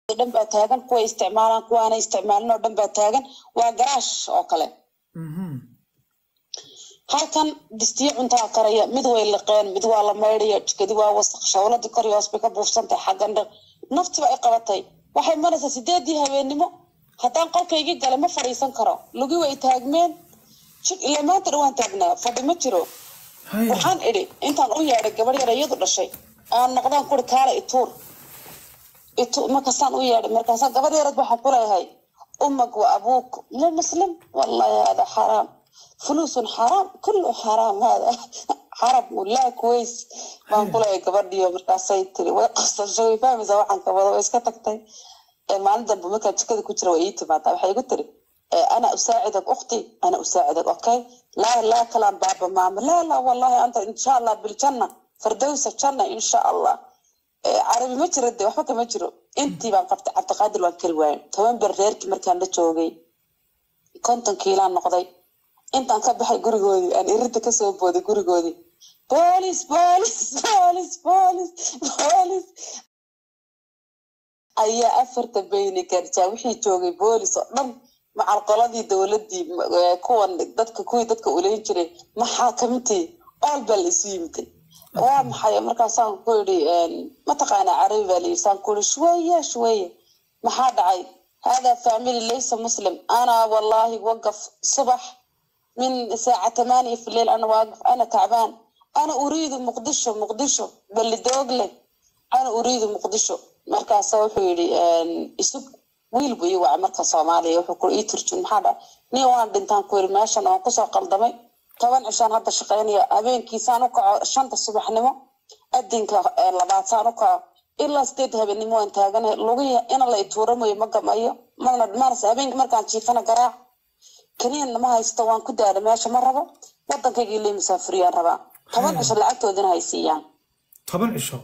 dhan baa taagan kuwa isticmaalaan kuwaana isticmaalin oo dhan baa taagan waa garaash oo kale Mhm. halkan distiyo cuntaa karaya mid way liqeen mid waa la maydhaya jikadi waa wasaq shawladii kor iyo hoos bay ka buufsantahay xaggan dhan naftiba ay qabatay waxay maraysaa sideedii habeennimo haddaan qolkaygii galay ma fadhiisan karo lugi way taagmeen jir ilaa maanta dhan waan taagnaa fadhi ma jiro Haya. waxaan idhi intaan u yeedhay gabadh yar iyadu dhashay aan noqdaan kuri kaala ituur itu markaasaan u yeedhay markaasaan gabadh yarad waxaan ku leeyahay umag wa abuuk mu muslim wallahi hada xaraam fuluusun xaraam kullu xaraam hada xarab laa kuways baan ku leeyahay gabadhiyo markaasay tiri way qasashay way fahmaysaa waxaan ka wada way iska tagtay ee maalin dambe markaa jikada ku jira way ii timaadaa waxay igu tiri ee, ana usaacidak ukhti ana usaacidak okay laa laa kalaan baaba maama laa laa wallahi anta insha allah biljanna fardowsa janna insha allah Ee, carabi ma jiro de waxba kama jiro intii baan qabtay cabdiqaadir waan kari waayay toban ber reerkii markaan la joogay konton kiilaan noqday intaan ka baxay gurigoodii aan irinta kasoo booday gurigoodii boolis boolis boolis boolis boolis ayaa afarta beyni garjaa wixii joogay boolis oo dhan macal qoladii dowladii eh, kuwan dadka kuwii dadka uleyn jiray maxaakamintii ool baa la isu yimiday waa maxay markaasaan ku yidhi mataqaana carabi baa layidhi saan ku yidhi shweye shweye maxaa dhacay hada family laysa muslim ana wallahi waqaf subax من الساعة 8 في الليل أنا واقف أنا تعبان أنا أريد مقدشو مقدشو بل دوغلي أنا أريد مقدشو مركز wuxuu yidhi isug wiil buu ii wacay marka soomaaliya wuxuu ku ii turjun maxaa dha ni waan dhintaan ku yidhi meeshan waan kusoo qaldamay toban cishaan hadda shaqaynaya habeenkiisaan u kaco shanta subaxnimo adinka eh, labaad saan u kaco ilaa sideed habeenimo waan taaganahay lugihi ina la ituuramayo ma gamayo mana manas habeenki markaan jiifana garaac kaniin ma haysto waan ku daala meesha ma rabo waddankaygii lee musaafiriyaan rabaa toban cisho lacagtoodina hay siiyaan toban cisho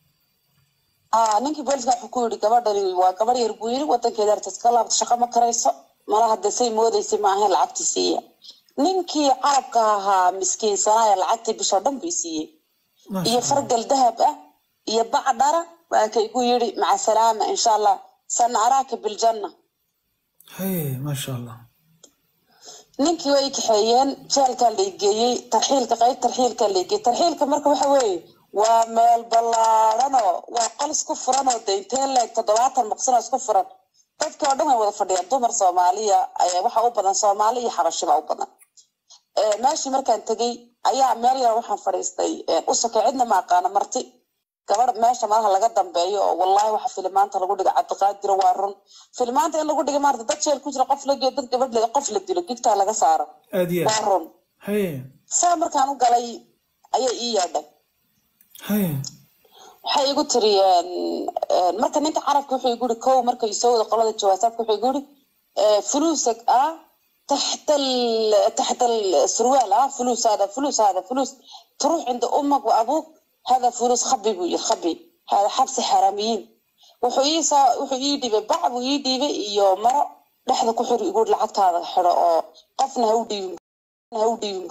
aa ninkii booliska wuxuu ku yidhi gabadhani waa gabadh yar buu yidhi waddankeeda artas ka laabta shaqo ma karayso mala hadda say moodaysay ma ahayn lacagtii siiya ninkii carabka ahaa miskiinsanaya lacagtii bishoo dhan bay siiyey Masha iyo Allah. fargal dahab ah iyo bac dhara waa kay ku yidhi maca salaama insha allah sana araaka biljanna haye maasha allah ninkii way kaxeeyeen jeelkaa la geeyey tarxiilka qayb tarxiilkaa la geeyey tarxiilka marka waxa weeye waa meel ballaaranoo waa qol isku furan oo de intee leeg toddobaatan maqsin oo isku furan dadkii oo dhan way wada fadhiyaan dumar soomaaliya ayaa waxa u badan soomaali iyo xabashiba u badan Ee, meeshii markaan tegey ayaa meel yar waxaan fadhiistay ee, u sokay cidna ma aqaana marti gabadh meesha malaha laga dambeeyo oo wallahi waxa filimaanta lagu dhiga cabdiqaadiro waa run filimaanta in lagu dhiga maarata dad jeel ku jira qof la geeyo dad gabadh la- qof la dilo gigtaa laga saaro aad iyo waa aad run haye saa markaan u galay ayaa ii yeedhay haye waxay igu tiri een, een, marka ninka carabka wuxuu igu yiri kow marka soo wada qolada jawaasaadka wuxuu igu yiri ee, fuluusag ah تحت ال... تحت السروال اه فلوس هذا فلوس هذا فلوس تروح عند امك وابوك هذا فلوس خبي بوي خبي هذا حبس حراميين wuxuu ii soo wuxuu ii dhibay bac buu ii dhiibay iyo maro dhexda ku xir igu lacagtaada xidho oo qofna ha u dhiibin ha u dhiibin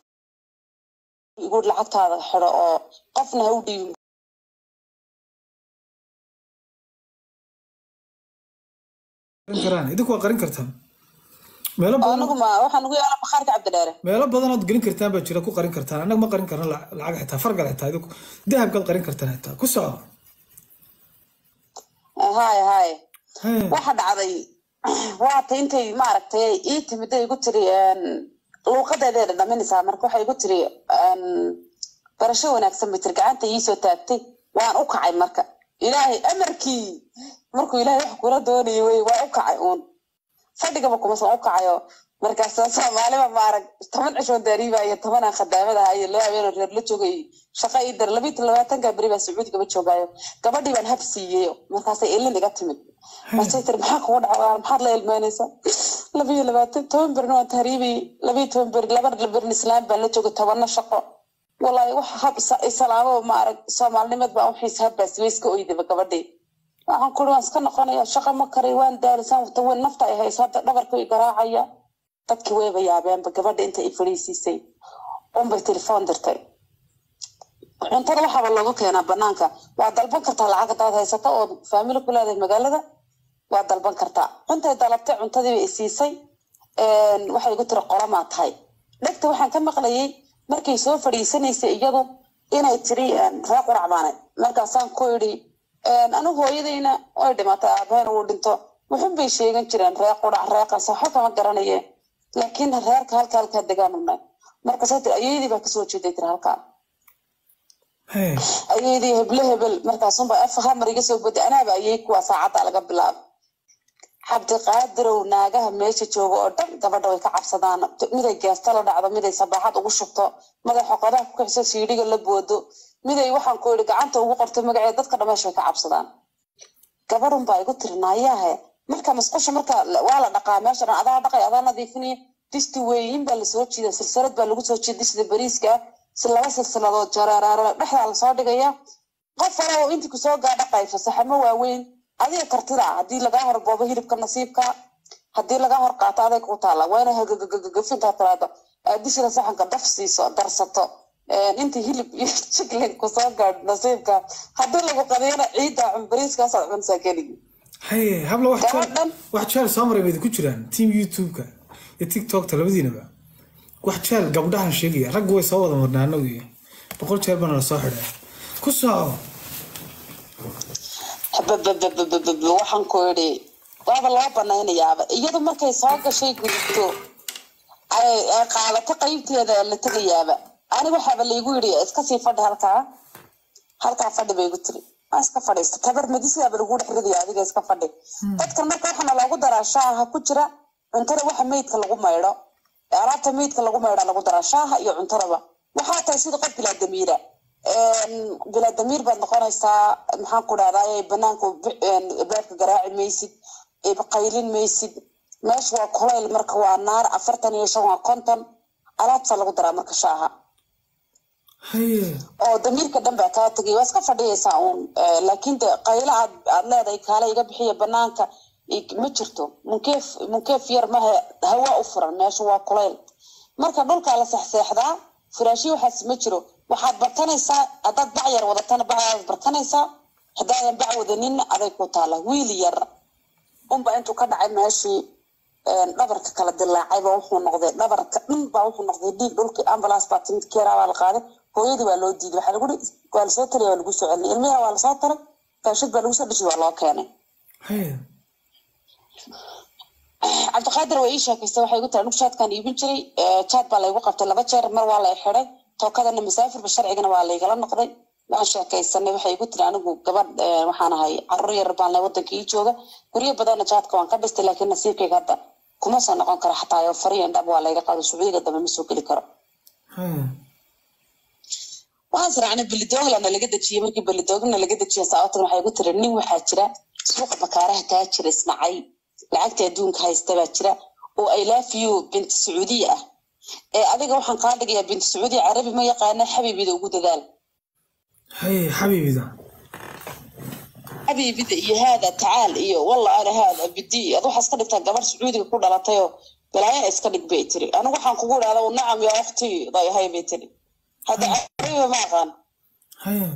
igu lacagtaada xidho oo qofna ha u dhiibin qarin karaan idinku waa qarin kartaan meelo badan anigu ma waxaan ugu yaala bakhaarka cabdidheere meelo badan ood gelin kartaan baa jira ku qarin kartaan annaga ma qarin karno la- lacag xitaa fargal xitaa idinku dahabkaad qarin kartaan xitaa ku soco haye haye haye waxa dhacday waata intay maaragtay ii timiday igu tiri luuqadeeday dhadhaminaysaa marka waxay igu tiri een, barasho wanaagsan bay tiri gacanta iisoo taagtay waan u kacay marka ilaahay amarkii markuu ilaahay wax kula doonayay wey waa u kacay uun fadhigaba kumasan u kacayo markaas soomaaliba maarag toban cishoon daariiba iyo tobanaan khadaamada ahaa iyo laba habeenoo reer la joogay shaqa ii dar labiyi labaatanka beri baa sacuudigaba joogaayo gabadhii baan hab siiyeyo markaasay ilin iga timid markay tiri maxaa kugu dhacdaa maxaad la ilmeynaysaa labiyo labaatan toban berina waan tahriibayay labiyo toban beri laba berin islaam baan la joogay tobanna shaqo walaahi wax hab isa- isalaamo maarag soomaalinimad baa uxiis habbaas way iska oydaba gabadhii waxaan kuri waan iska noqonaya shaqa ma karay waan daalisaan wata weyn nafta ay hayso hadda dhabarka i garaacaya dadkii wayba yaabeenba gabadha inta i fadhiisiisay unbay telefoon dirtay cuntada waxaaba looga keenaa banaanka waa dalban kartaa lacag hadaad haysato oo faamili ku leedahay magaalada waa dalban kartaa cuntay dalabtay cuntadiiba i siisay waxay igu tiri qolamaa tahay dhegta waxaan ka maqlayay markay soo fadhiisanaysay iyadu inay tiri ree quracbaane markaasaan ku idhi anu hooyadayna way dhimatay aabaheen uu dhinto wuxun bay sheegan jireen ree qurac ree qansa waxba kama garanaye laakiin reerka halka halkaa degaan unay markaasay tiri ayeydii baa kasoo jeeday tiri halkaa Hey, ayeydii heble hebel markaasunba af hamar iga soo boday anaaba ayey kuwa saacadda laga bilaabo cabdiqaadirow naagaha meesha jooga oo dhan gabadha way ka cabsadaan miday geesta la dhacdo miday sabaaxad ugu shubto miday xoqodaha ku kiciso siidhiga la boodo miday waxaan ku yidhi gacanta ugu qorto magaceeda dadka dhameesha way ka cabsadaan gabadhun baa igu tiri naayahe marka masqusha marka waa la dhaqaa meesha dhan adaa dhaqay adaa nadiifinaya disti weeyin baa lasoo jiida silsilad baa lagu soo jiida distida bariiska si laba silsiladood jareeraare dhexdaa lasoo dhigaya qof kale oo intii kusoo gaadha qayfa saxamo waaweyn adiga kartida haddii lagaa horboobo hilibka nasiibka haddii lagaa hor qaato aday ku taala waa inay hagagagafintaa tiraado aadishida saxanka daf siiso darsato intii hilib iyo jiglin kusoo gaadho nasiibka haddii lagu qadiyana ciidda cumbariiskaasaad cunsaa keligi hey, habla wax jeel Gabadhan. wax jeel soo maray baydi ku jiraan team youtube-ka iyo tiktokta labadiinaba wax jeel gabdhahan sheegaya raggu way soo wada marnaa anagu iyo boqol jeer baana lasoo xidhay ku soco bababababab waxaan ku idhi waaba loo banaynayaaba iyadu markay soo gashay gudubto ay ay qaadato qaybteeda la tegayaaba aniga waxaaba laygu yidhi iska sii fadhi halkaa halkaa fadhi bay igu tiri waa iska fadhiista tabar madisigaaba lagu dhex ridaya adiga iska fadhi dadkan marka waxaana loogu daraa shaaha ku jira cuntada waxa meydka lagu maydho ee alaabta meydka lagu maydha lagu daraa shaaha iyo cuntadaba waxaa tahay sida qof bilaa damiira bilaa damiir baad noqonaysaa maxaan ku dhahdaa banaanka beerka garaaci maysid qaylin maysid meesha waa kulayl marka waa naar afartan iyo shan waa konton alaabtaa lagu daraa marka shaaha haye oo damiirka dhan baa kaa tegay waa iska fadhiyaysaa uun laakiin de qaylo aad aad leedahay kaale iga bixiya banaanka i- ma jirto munkeef munkeef yar mahe hawa u furan meesha waa kulayl marka dhulkaa la sexseexdaa firaashyo waxaas ma jiro waxaad bartanaysaa haddaad bac yar wadatana bacdaad bartanaysaa haddaadan bac wadaninna aday ku taala wiil yar unba intuu ka dhacay meeshii dhabarka kala dilaacayba wuxuu noqday dhabarka dhan baa wuxuu noqday dhiig dhulkii ambulance baa timid keeraa baa la qaaday hooyadii waa loo diiday waxaa lagu waa lasoo talaya waa lagu soo celinay ilmiha waa lasoo taray raashid baa lagu soo dhisi waa loo keenay haye cabdiqaadir waa ii sheekaystay waxay igu tiri anigu jaadkaan iibin jiray jaad baa laygu qabtay laba jeer mar waa lay xiday tookadana masaafirba sharcigana waa laygala noqday waan sheekaysanay waxay igu tiri anigu gabadh waxaan ahay caruur yar baan leh waddanka ii jooga guryo badanna jaadka waan ka dhistay laakiin nasiibkayga hadda kuma soo noqon karo xataa yo fariyan dhab waa layga qaado suucdiga dambe ma soo geli karo haye waxaan siraacnay belidoglana laga dejiyey markii belidogna laga dejiyay saabatan waxay igu tiri nin waxaa jira suuqa bakaaraha kaa jira isnacay lacagta adduunka haysta baa jira oo i love you binti sacuudiya ah ee adiga waxaan kaa dhigayaa binti sacuudiya carabi ma yaqaana xabiibida ugu dadaal haye xabiibida xabiibida iyo haada tacaal iyo walla ana haada bidi ad waxaa iska dhigtaa gabar sacuudiga ku dhalatayoo balaaya iska dhig bay tiri anigu waxaan kugu idhahda nacam yaa waqti dayahay bay tiri hadda carabiba ma aqaan haye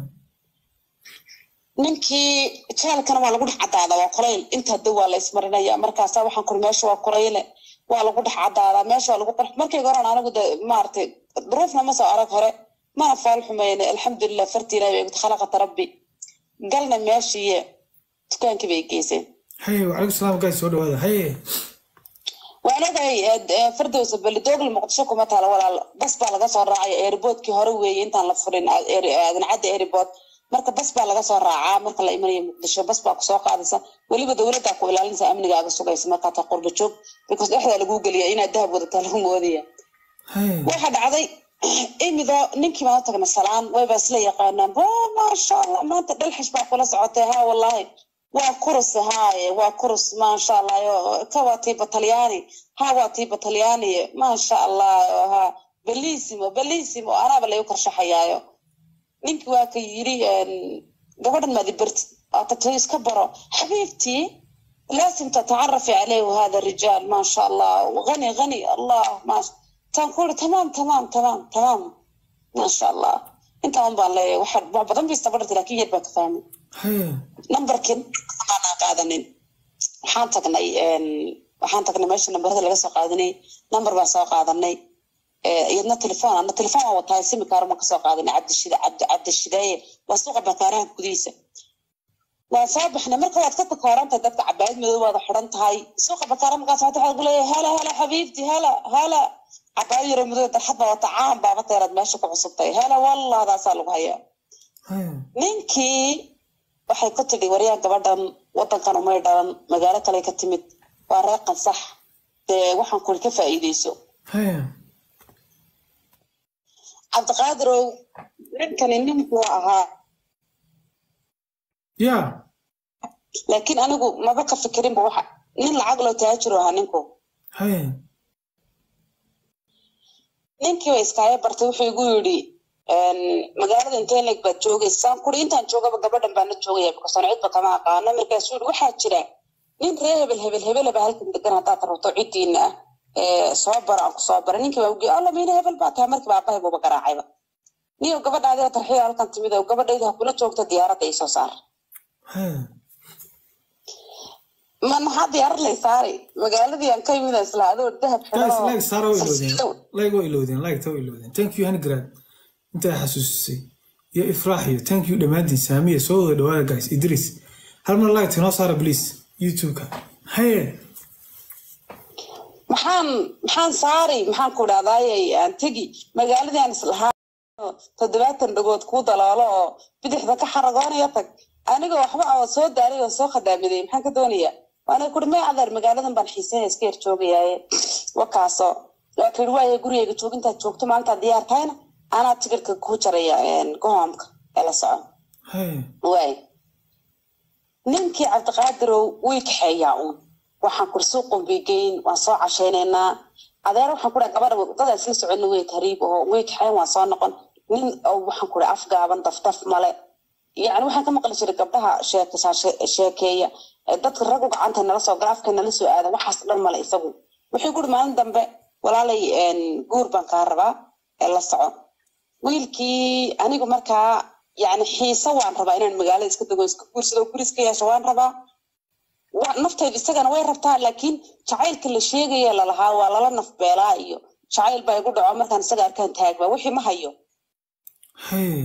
ninkii jaalkana waa lagu dhex cadaadaa waa kulayl inta hadda waa la ismarinaya markaasa waxaan kuri meesha waa kulayle waa lagu dhex cadaadaa meesha waa lagu qurx markayga horan anigu de maaragtay duruufna ma soo arag hore mana faal xumayne alxamdulilah farti ilahi bay gud khalaqata rabbi galna meeshiiye dukaankii bay geyseen haye wacalaykum salaam gaay soo dhawaada haye waan ogahay fardowsa belidogl muqdisho kuma taala walaal bas baa laga soo raacaya airboodkii hore weeye intaan la furin adancadda airbood marka bas baa laga soo raacaa marka la imanayo muqdisho bas baa kusoo qaadaysa weliba dowladdaa ku ilaalinaysa amnigaaga sugaysa markaa taa qurba joog because dhexdaa laguu geliya inaad dahab wadataa lagu moodaya haye waxa dhacday imido ninkii baan u tagnay salaan wayba isla yaqaanaan bo maasha allah maanta dhalxish baa kula socotay ha wallahi waa kurus haaye waa kurus maasha allah yo ka waa tii batalyaani ha waa tii batalyaani maasha allah ha belissimo belissimo anaaba lagu karshaxayaayo ninkii waa ka yiri gabadhan maadi barti atatay iska baro xabiibtii laasim tatacarafi caleyh hada rijaal maasha allah gani gani allah maasha taan ku iri tamaam tamaam tamaam tamaam maasha allah intaa un baan leeyahay wax wax badan bay istabadhartay laakiin yar baa ka fahmay haye nambarkin aanaa qaadanin waxaan tagnay waxaan tagnay meesha nambarada laga soo qaadanay nambar baan soo qaadanay iyadna telefoon ana telefoon waa wataa simikaar ma kasoo qaadanay cabdishida cabdi cabdishidaaye waa suuqa bakaaraha gudihiisa waan soo baxnay marka waad ka takoorantahay dadka cabaayad madow waada xidhan tahay suuqa bakaara markaas waxaa waxaad kuleeyahay hala hala xabiibti hala hala cabaayad yaro madow darxad baa wata caan baaba teeraad meesha ku cusubtay hala walladaasaa lagu hayaa ninkii waxay ku tidhi waryaan gabadhan wadankan umay dhalan magaalo kale ka timid waa reeqan sax dee waxaan kuli ka faa'iideyso cabdiqaadirow ninkani ninkuu ahaa ya laakiin anigu maba ka fikirinba waxa nin lacag loo taajiro ahaa ninku haya ninkii ba iskaayo bartay wuxuu igu yidhi magaalada intee leeg baad joogaysaan kuri intaan joogaba gabadhan baana joogaya bikasoon cidba kama aqaano markaasuu yidhi waxaa jira nin ree hebel hebel hebelaba halkan degan haddaad rabto ciddiina ah soo bara aan ku soo bara ninkii baa ugi alla miina hebel baa tahay markiiba aabbahay buuba garaacayba niyo gabadhaadii tarxiya halkan timid oo gabadhayda ha kula joogta diyaaradda ii soo saar haya ma maxaa diyaarad lay saari magaaladii aan ka yimid isla adoo dahab guys xidhan oo like saara way iloodeen silsilow. like way iloodeen like ta way iloodeen thank you hanigrad intaa xasuusisay iyo ifraax iyo thank you dhammaantiin saamiya soo wada dhawaada guys idris hal mar like inoo saara please youtube-ka haye maxaan maxaan saari maxaan ku dhahdaayay aan tegi magaaladii aan islahaa toddobaatan dhagood kuu daloolo oo bidixda ka xaragoonaya tag anigoo waxba oo soo daaray oo soo khadaamiday maxaan ka doonayaa waana kuri may adeer magaaladan baan xiisanaya iska yar joogayaaye wakaaso waa kiri waaye gurigayga joogintaad joogto maalintaad diyaar tahayna anaa tigirka kuu jaraya gohoomka ee la soco haye waay ninkii cabdiqaadirow way kaxeeyaa uun waxaan kuri suuqun bay geyn waan soo cashaynaynaa adeer waxaan ku dhaha gabadha wadada isla soconna way tariib oo way kaxeen waan soo noqon nin oo waxaan ku dhaha afgaaban daftaf male yacni waxaan ka maqli jiray gabdhaha sheekasa sheekeeya ee dadka raggu gacanta nala soo gala afka nala soo aada waxaas dhan male isagu wuxuu guri maalin dambe walaalay guur baan kaa rabaa ee la soco wiilkii anigu markaa yani xiise waan rabaa inaan magaalada iska dego iska guursado guri iska yeesho waan rabaa wa- naftaydu isagana way rabtaa laakiin jacaylka la sheegaya lalahaa waa lala nafbeelaa iyo jacayl baa igu dhaco markaan isaga arkaan taagbaa wixii ma hayo haye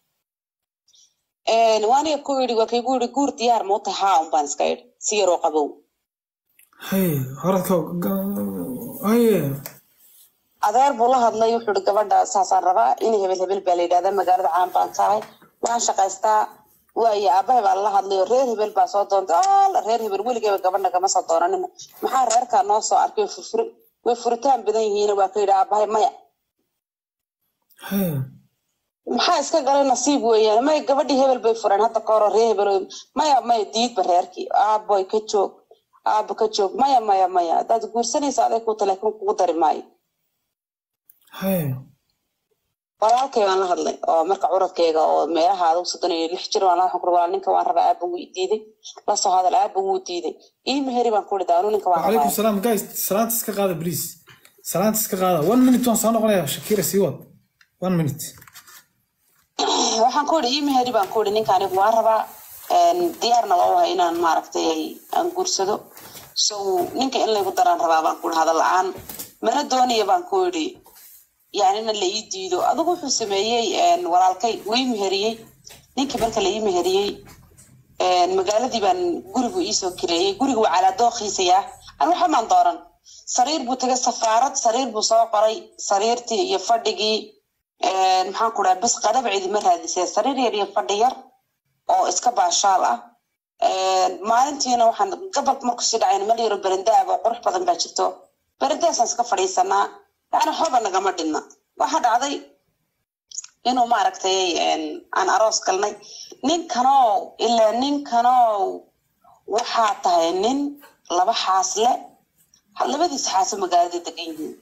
waaniga ku yidhi waa kaygu yidhi guur diyaar ma u tahay haa un baan iska idhi si yaroo qabow haye horadka haye adeer buu la hadlay wuxuu ihi gabadha saasaan rabaa in hebel hebel baa la yidhahdaa magaalada caan baan ka ahay waan shaqaystaa waayo aabahay baa lala hadlay oo reer hebel baa soo doontay alla reer hebel weligeyba gabadha kama soo doonanina maxaa reerkaa noo soo arkay way furfuri way furitaan badan yihiin waa ka yidhi aabahay maya haye maxaa iska galay nasiib weeyaan maya gabadhii hebel bay fureen hadda ka horo reer hebel oo- maya maya diidba reerkii aaboy ka joog aabo ka joog maya maya maya haddaad guursanaysa aday ku telefoon kugu dari maayo haye walaalkay baan la hadlay oo marka curadkayga oo meelaha adugu soddon iyo lix jir waan la waxaan kuri walaal ninka waan rabaa aaba wuu i diiday la soo hadal aaba wuu diiday ii meheri baan ku idhi anu ninka waan وعليكم rabaa السلام جايز salaanta iska qaada please salaanta iska qaada one minute waan soo noqonayaa shakira sii wad one minute waxaan ku idhi ii meheri baan ku idhi ninka anigu waan rabaa diyaarna waa u hay inaan maaragtay aan guursado so ninka in laygu daraan rabaa baan ku idhi hadal la-aan mana doonaya baan ku idhi yani in la ii diido adigu wuxuu sameeyey walaalkay wuu ii meheriyey ninkii marka la ii meheriyey magaaladii baan gurigu iisoo kireeyey gurigu waa calaa dooqiisayaa an waxa maan dooran sariir buu tagay safaarad sariir buu soo qoray sariirtii iyo fadhigii maxaan ku dhaha bas qadab cidima raadisee sariir yar iyo fadhi yar oo iska baashaal ah maalintiina waxaan gabalka marku sii dhacayn meel yaro berendaab oo qurux badan baa jirto berendaasaan iska fadhiisanaa yani waxbaba nagama dhinna waxaa dhacday inuu maaragtay aan aroos galnay ninkanow ilaa ninkanow waxaa tahay nin laba xaas le labadiisa xaaso magaalada degan yihiin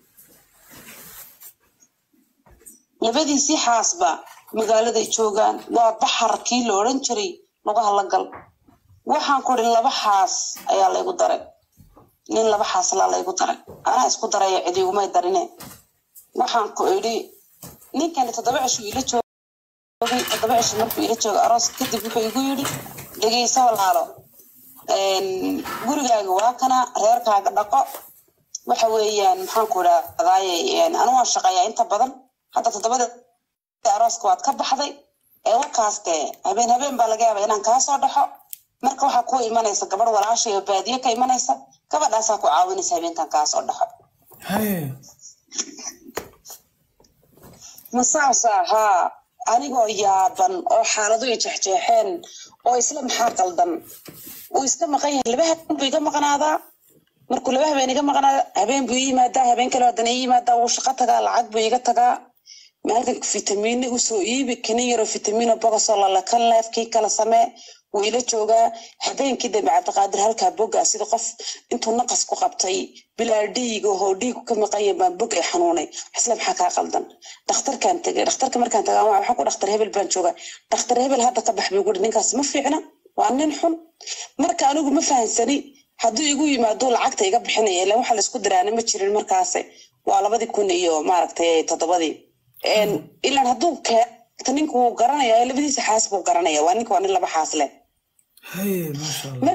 labadiisii xaasba magaaladay joogaan waa baxar kii la odhan jiray lugaha la gal waxaan ku idhi laba xaas ayaa laygu daray nin laba xaaslaa laygu daray anaa isku daraya cidigumay darine waxaan ku idhi ninkani toddoba cishuu ila joogay toddoba cishi markuu ila jooga aroos kadib wuxuu igu yidhi dhegeyso walaalo gurigaaga waa kana reerkaaga dhaqo waxa weeyaan maxaan ku idhahdaaye anu waan shaqeeyaa inta badan hadda toddobada arooska waad ka baxday ee warkaaste habeen habeen baa laga yaaba inaan kaa soo dhaxo marka waxaa ku imanaysa gabadh walaashay oo baadiye ka imanaysa gabadhaasaa ku caawinaysa habeenkan kaa soo dhaxo haye masaasa haa anigoo yaaban oo xaaladu i jexjeexeen oo isla maxaa qaldan uu iska maqan yahay laba habeen buu iga maqnaadaa markuu laba habeen iga maqnaada habeen buu ii yimaadaa habeen kale haddana ii yimaadaa wuu shaqo tagaa lacag buu iga tagaa maalinka fitamiino usoo iibi kanin yaroo fitamiino bogosoo lalakan leef kii kala samee wuu ila joogaa habeenkii dambe cabdiqaadir halkaa boga sida qof intuu naqas ku qabtay bilaa dhiiga oo dhiigu ka maqanya baan bog ay xanuunay isla maxaa kaa qaldan dhakhtarkaan tegay dhakhtarka markaan tagaa waxaa ku dhakhtar hebel baan joogaa dhakhtar hebel hadda ka bax buu guri ninkaas ma fiicna waa nin xun marka anigu ma fahansani hadduu igu yimaado lacagta iga bixinaya ilan waxa laisku diraana ma jirin markaase waa labadii kun iyo maaragtay toddobadii ilan hadduu keeta ninku wuu garanaya labadiisa xaas buu garanaya waa ninka waa nin laba xaas leh haye maasha allah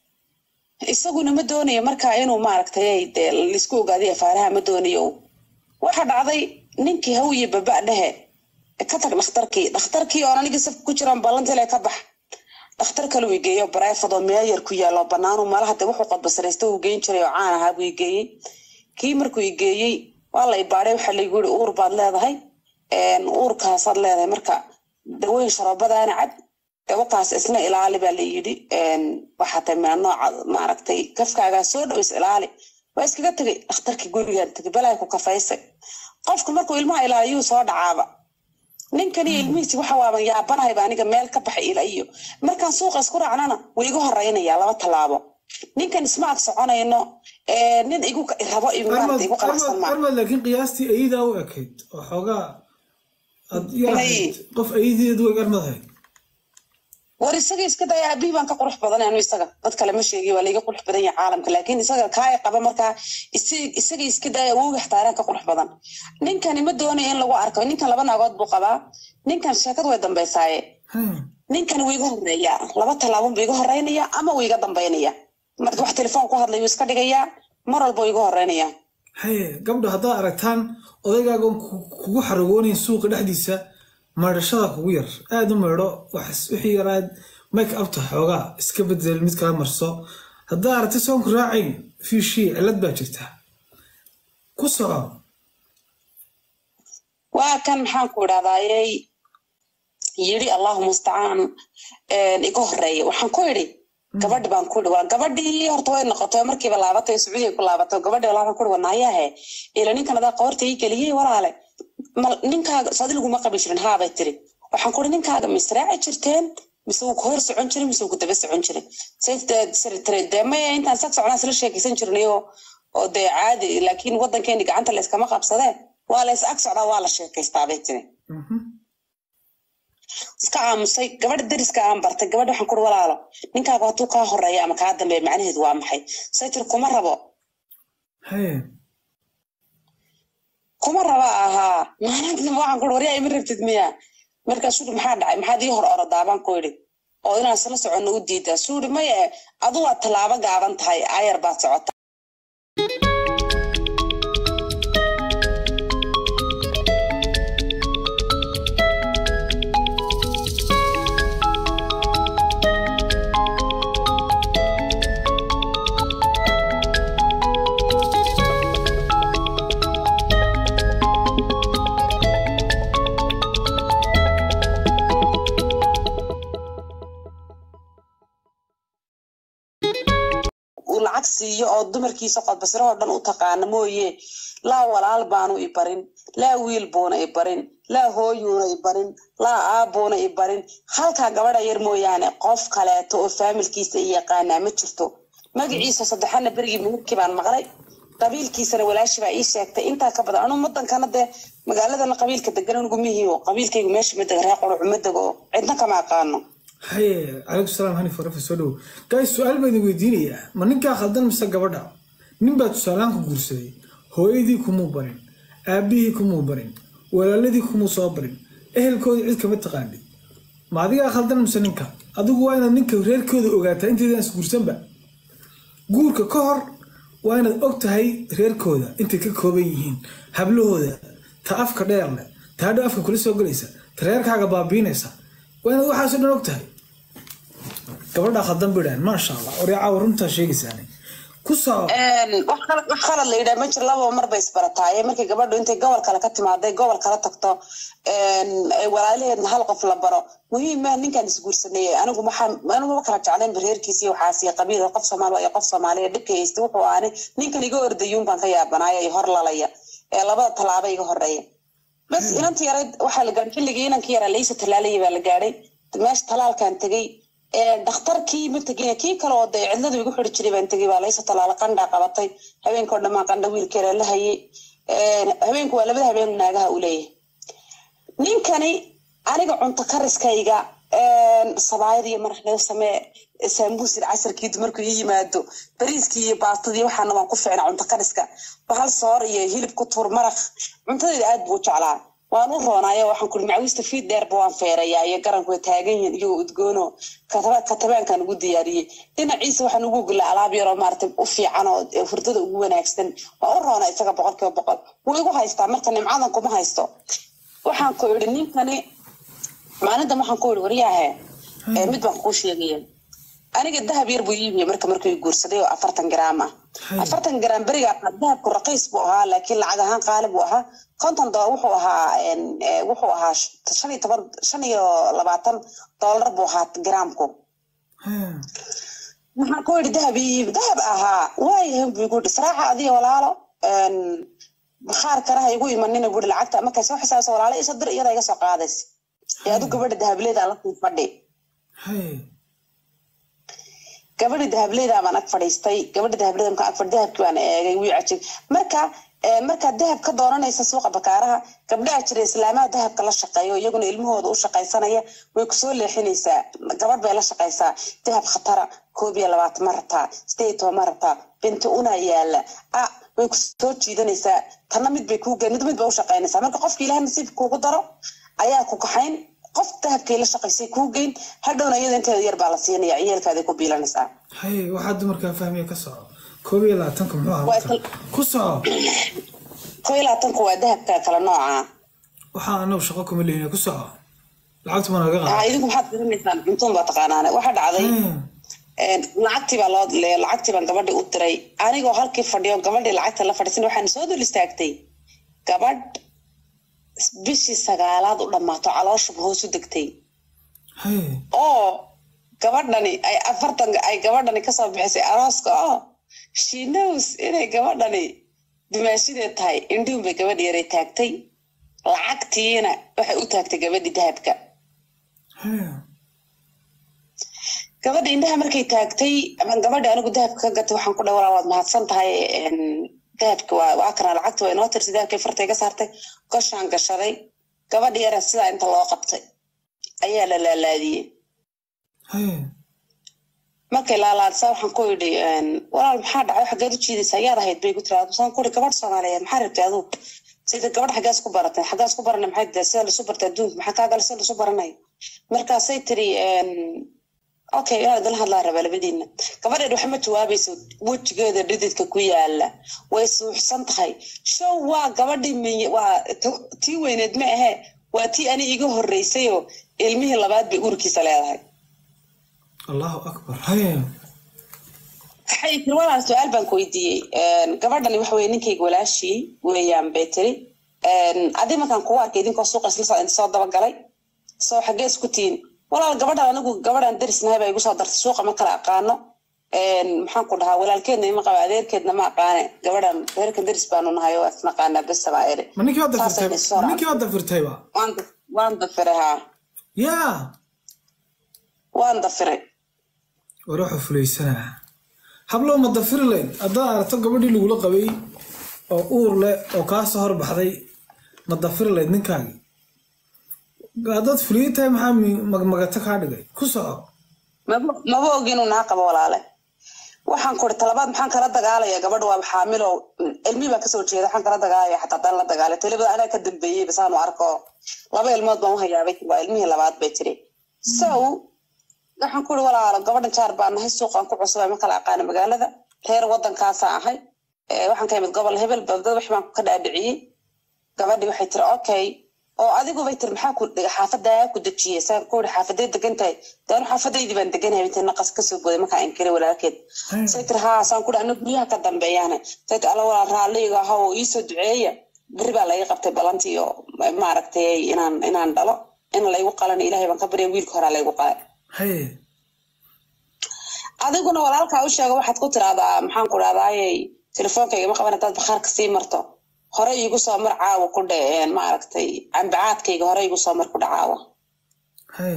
isaguna ma doonayo markaa inuu maaragtay dee laisku ogaadiy afaaraha ma doonayo waxa dhacday ninkii hawiye baba dhehe ka tag dhakhtarkii dhakhtarkii oon anigii safka ku jiraan ballantile ka bax dhakhtar kale uu geeyo bareefad oo meeyar ku yaalo banaanu malaha dee wuxuu qodbasaraysta uu geyn jiray oo caan ahaa buu igeeyey kii markuu igeeyey waa la ibaadhay waxaa laygu yiri uur baad leedahay uurkaasaad leedahay marka daweyn sharoobadaana cad dawakaas isna ilaali baa la yidhi waxaa tahay mina nooca maaragtay kafkaagaa soo dhow is ilaali waa iskaga tegay dhakhtarkii gurigaan tegay balaa ku kafaysay qofka markuu ilmaha ilaaliyuu soo dhacaaba ninkani ilmihiisi waxa waaban yaabanahayba aniga meel ka baxay ila iyo markaan suuqa isku raacnana way igu horeynaya laba tallaabo ninkan isma ag soconayno nin igu rabo maarata igu qalacsan maa armad laakiin qiyaastii ayadaa u ekayd oo xoogaa aad yarahayd qof ayadeedu eg armadahayd war isaga iska daya aabihii baan ka qurux badan anu isaga dad kale ma sheegi waa laiga qurux badan yahay caalamka laakiin isaga kaay qaba markaa isaga iska daya awooga xataaraan ka qurux badan ninkani ma doonayo in lagu arko ninkan laba naagood buu qabaa ninkan sheekadu way dambaysaaye ninkani wuu iga horeeyaa laba tallaabon buu iga horeynaya ama wuu iga dambaynaya marka wax telefoon ku hadlay wuu iska dhigayaa mar walba wuu iga horeynaya haye gabdho haddaad aragtaan odaygaagoon kugu xaragoonayn suuqa dhexdiisa maydhashada kugu yar aada u maydho wixii yaraad make upta xoogaa iska bedel mid kala marso haddaa aragti soonku raacayn fiishii cillad baa jirta ku soco waa kan maxaan ku idhahdaayey yidhi allahu mustacaan iga horeeya waxaan ku idhi gabadhi baan ku idhi waa gabadhii horta way noqotay markiiba laabatay sacuudiga ku laabatay gabadhi walaa ku idhi wanaayahe ila ninkan adaa qoorta ii geliyey walaale ninkaaga saadi laguma qabi jirin haabay tiri waxaan kuhi ninkaaga misraaci jirteen mise wuu ku hor socon jiray mise wuu ku daba socon jiray dee maya intaan sag socnaa isla sheekaysan jirnay oo dee caadi laakiin waddankeeni gacanta layskama qabsadee waa lays ag socdaa waa la sheekaystaa bay tiri iska aamusay gabadha dariska aan bartay gabadha waxaan kuhi walaalo ninkaaga hadduu kaa horeeya ama kaa dambeeya macnaheedu waa maxay say tiri kuma rabo kuma raba ahaa maalinta waxaan ku waryaa ima rabtid miya markaa suuri maxaa dhacay maxaad ii hor orodaa baan ku idhi oo inaan isla soconno u diidaa suuri maya adu waa tallaabo gaaban tahay ayar baad socota lacag siiyo oo dumarkiisa qodbasirahoo dhan u taqaana mooye laa walaal baanu i barin laa wiil buuna i barin laa hooyuuna i barin laa aabuuna i barin halkaa gabadha yar mooyaane qof kaleeto oo faamilkiisa i yaqaanaa ma jirto magaciisa saddexana berigii muhurkii baan maqlay qabiilkiisana walaashi baa ii sheegtay intaa ka badan anu wadankana dee magaaladana qabiilka degan anugu mihiyo qabiilkaygu meesha ma dega reer quruc ma dego cidna kama aqaano haye calaykum salaam hani farafa soo dhowo gays su-aal baa idin weydiinayaa ma ninkaa khaldan mise gabadha nin baa tusaalahaan ku guursaday hooyadii kumuu barin aabbihii kumuu barin walaaladii kumuu soo barin ehelkoodii cid kama taqaanid ma adigaa khaldan mise ninka adigu waa inaad ninka reerkooda ogaataa intaydan isguursanba guurka ka hor waa inaad og tahay reerkooda intay ka kooban yihiin hablahooda ta afka dheer leh ta hadhow afka kula soo gelaysa ta reerkaaga baabiinaysa waa inaad waxaasoo dhan og tahay gabadhaa khaldan bidhaan maasha allah waryacaawa runtaa sheegaysaane ku soo wax kala- wax khalad la yidhaha ma jiro lababa mar bay isbarataaye markay gabadhu intay gobol kale ka timaaday gobol kala tagto ay walaalaheedna hal qof la baro muhiima ninkan isguursaneeyey anigu maxaa anigu ma kala jeclayn bareerkiisi waxaas iyo qabiil qof soomaali iyo qof soomaaliya dhibka haysta wuxuu aani ninkan iga ordayuun baan ka yaabanaaya iyo hor lalaya ee labada tallaaba iga horeeya bas inanti yarayd waxaa la gaadhay xilligii inankii yaraa laysa talaalaya baa la gaadhay meesha talaalkan tegey dhakhtarkii ma tegin kii kale oo dee cidladu igu xiri jiray baan tegey baa laysa talaala qandhaa qabatay habeenkao dhammaan qandha wiilkeeda la hayay habeenku waa labada habeen naagaha u leeyahay ninkani aniga cunto kariskayga sabaayad iyo maraq laga samee saambuusir casarkii dumarku ii yimaado bariiskii iyo baastadii waxaana waan ku ficna cunto kariska bahal soor iyo hilib ku tuur maraq cuntadeeda aad buu u jeclaa waan u roonaayo waxaan kuli macawiista fiid dheerba waan feerayaa iyo garanku way taagan yihiin iyagoo udgoono katabaankan ugu diyaariyey dhinaciisa waxaan ugu gulaa alaab yaroo maarata u fiican oo hurdada ugu wanaagsan waan u roonaa isaga boqol kiiba boqol wuu igu haystaa marka nimcadan kuma haysto waxaan ku idhi ninkani maalintan waxaan ku idhi waryaahe mid baan kuu sheegaya aniga dahab yar buu iibiya marka markuu guursaday oo afartan garaam ah afartan garaam beriga dahabku raqiis buu ahaa laakiin lacag ahaan qaali buu ahaa konton dolar wuxuu ahaa wuxuu ahaa shan iyo toban shan iyo labaatan doolar buu ahaa garaamku waxaan ku yidhi dahab iibi dahab ahaa waayahan buu igu yidhi saraaxa adiga walaalo bakhaar kale ha igu imanina buri lacagta markay soo xisaabsa walaalo isa dir iyada iga soo qaadays ee adu gabadha dahableeda la sii fadhi gabadhi dahableyda baan ag fadhiistay gabadha dahableyda markaan ag fadhi dahabkii baan eegay wii cajib marka markaad dahab ka dooranaysa suuqa bakaaraha gabdhaha jira islaamaha dahabka la shaqeeyo iyaguna ilmahooda u shaqaysanaya way kusoo leexinaysaa gabadh bay la shaqaysaa dahab khatara koob iyo labaatan ma rabtaa sideed iyo toban ma rabtaa binti una yaala a way kusoo jiidanaysaa tanna mid bay kuu mid mid bay u shaqaynaysaa marka qofka ilaah nasiib kuugu daro ayaa ku kaxayn qof dahabkay la shaqaysay kuu geyn hadhowna iyada inteeda yar baa la siinaya ciyaalkaaday ku biilanaysaa haye waxaa dumarkaa fahmaya ka soco koob iyo labaatanka muxuu ahaa ku soco koob iyo labaatanku waa dahabka kala nooca waxaa anagu shaqo kuma lehina ku soco lacagtu ma naga ha qaada idinku maxaad garanaysaan cuntoon baa taqaanaane waxaa dhacday lacagtii baa loo lacagtii baan gabadhii u diray anigoo halkii fadhiyo gabadhii lacagta la fadhiisan waxaan soo dul istaagtay gabadh bishii sagaalaad u dhammaato calooshuba hoos u degtay haye oo gabadhani ay afartan ay gabadhani kasoo bixisay arooska oo she knows inay gabadhani dimaashideed tahay indhihun bay gabadhi yaray taagtay lacagtiina waxay u taagtay gabadhii dahabka haye gabadha indhaha markay taagtay ama gabadha anigu dahabka ka gatay waxaan ku dhahay walaa waad mahadsan tahay dahabka waa waa kana lacagta waa inoo tirsi dahabkay fartay ka saartay goshaan gashaday gabadha yara sidaa inta loo qabtay ayaa la laalaadiyey haye markay laalaadsaa waxaan ku yidhi walaal maxaa dhacay xaggeed u jiidaysaa yaad ahayd bay ku tiri saan ku yidhi gabadh soomaaliyeed maxaa rabtay aduu sida gabadh xaggaas ku baratay xaggaas ku baranay maxay tahay sida lasu bartay adduunka maxaa kaa gala sida lasu baranay markaasay tiri okay inaan idinla hadlaa rabaa labadiina gabadheed waxma jawaabayso wejigeeda dhididka ku yaala way suuxsan tahay show waa gabadhii miy waa t- tii weyneed ma ahe waa tii ani iga horreysayoo ilmihii labaad bay urkiisa leedahay allahu akbar haye waxay tiri walaal su-aal baan ku weydiiyey gabadhani waxa weye ninkayga walaashii weeyaan bay tiri adi markaan kugu arkay idinkoo suuqa isla soo soo dabagalay soo xaggee isku tihiin walaal gabadhan anigu gabadhan darisnahay baa igu soo dartay suuqa ma kala aqaano maxaan ku dhahaa walaalkeedna ima qaba adeerkeedna ma aqaane gabadhan reerkan daris baanu nahay oo isnaqaanaa bes baa eri ma ninkii waad Saasay dafirtay isoo ma ninkii waad dafirtayba waan daf- waan dafiray haa yaa waan dafiray war waxuu fulaysanaa hablow ma dafiri layd haddaad aragto gabadhii lagula qabay oo uur leh oo kaa soo horbaxday ma dafiri layd ninkaagii haddaad fuliye tahay maxaa mi- magmagato kaa dhigay ku soco maba maba ogi inuu naa qabo walaale waxaan kuri talabaad maxaan kala dagaalaya gabadha waa xaamilo ilmihii baa kasoo jeeda waxaan kala dagaalaya xataa haddaan la dagaalay talibada anaa ka dambeeyey basaanu arko laba ilmood baan u hayaabay waa ilmihii labaad bay tiri so waxaan ku uri walaalo gabadhan jaar baan nahay suuqaan ku cusubay ma kala aqaana magaalada reer waddankaasa ahay Eh, waxaan ka imid gobol hebel babdad wax baan ka dhaadhiciyey gabadhii waxay tiri okay oo adigu bay tiri maxaa ku xaafadaa ku dejiyey saan ku uri xaafadee degan tahay daanu xaafadaydii baan deganahay intay naqas kasoo goday markaa inkiray walaalkeed Hey. say tiri haa saan ku uri aniga guryaha ka dambeeyaane say tiri alla walaa raalliga aha oo iisoo duceeya beri baa laga qabtay balantii oo maaragtay inaan inaan dhalo in laygu qalana ilaahay baan ka barya wiilka horaa laygu qalay haye adiguna walaalkaa u sheega waxaad ku tiraahdaa maxaan ku dhahdaayey telefoonka igama qaban hadaad bakhaarka sii marto hore iigu soo mar caawa ku dhe maaragtay cambacaadkayga hore iigu soo mar ku dhe caawa haye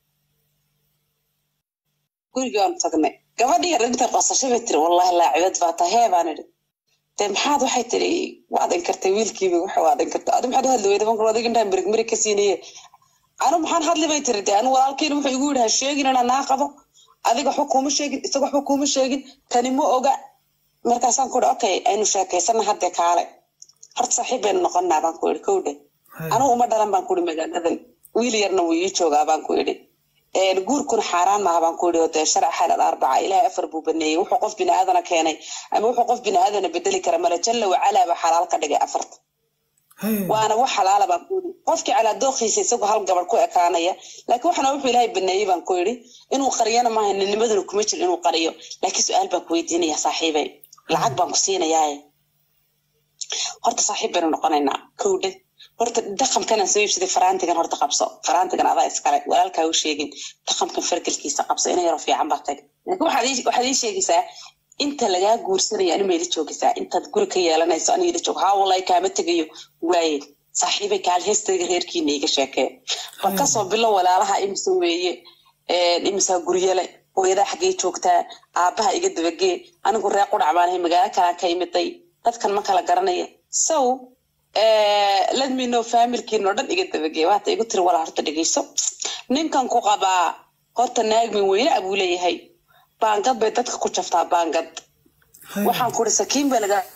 gurigii waan tagnay gabadhii yar intay qosashay bay tiri wallahi laacibad baa tahay hee baan idhi dee maxaad waxay tiri waad inkartay wiilkiiba waxa waad inkartay adi maxaad hadli weyda bankur adiga intaan mirig mirig ka siinaye anu maxaan hadli bay tiri dee anu walaalkiina wuxuu igu yidhi ha sheegin inaan naa qabo adiga waxba kuuma sheegin isaga waxba kuuma sheegin tani ma oga markaasaan ku ihi okay aynu sheekaysana hadde kaale horta saaxiib baynu noqonnaa baan ku idhi kowdhe haye anigu uma dhalan baan ku idhi magaaladan wiil yarna wuu ii joogaa baan ku idhi Een, guurkuna xaaraan maaha baan ku idhi oo dee sharc xalal arbaca ilaahay afar buu baneeyey wuxuu qof bini aadana keenay ama wuxuu qof bini aadana bedeli kara male jalla wacalaa baa xalaal ka dhigay afarta haye waana wax xalaala baan ku idhi qofkii calaa dooqiisa isagoo hal gabadh ku ekaanaya laakiin waxana wuxuu ilaahay baneeyey baan ku idhi inuu qariyana maaha ninnimaduna kuma jiro inuu qariyo laakiin su-aal baan ku weydiinaya saaxiibay lacag baan ku siinayaaye horta saaxiib baynu noqonaynaa kowdhe horta dhaqankanaan soo iibsaday faraantigan horta qabso faraantigan adaa iskale walaalkaa u sheegin dhaqankan fargelkiisa qabso ina yaroo fiican baa tag laakiin waxaad ii- waxaad ii sheegaysaa inta lagaa guursanaya anu mayla joogaysaa intaad guri ka yeelanayso aniga ila joog haa wallahi kaama tegayo waaye saaxiibay kaal heestayga reerkiina iga sheekee bal kasoo bilo walaalaha imisa weeye een, imisaa guryale hooyadaa xaggee joogtaa aabbaha iga dabagee anigu reer qudhac baan ahay magaalo kalaan ka imiday dadkan ma kala garanaya so let me know familkiina oo dhan iga dabagee waata igu tiri walaa horta dhegeyso ninkan ku qabaa horta naagmin weyne abuu leeyahay baangad bay dadka ku jaftaa baangad haye waxaan ku uri sakiin baa laga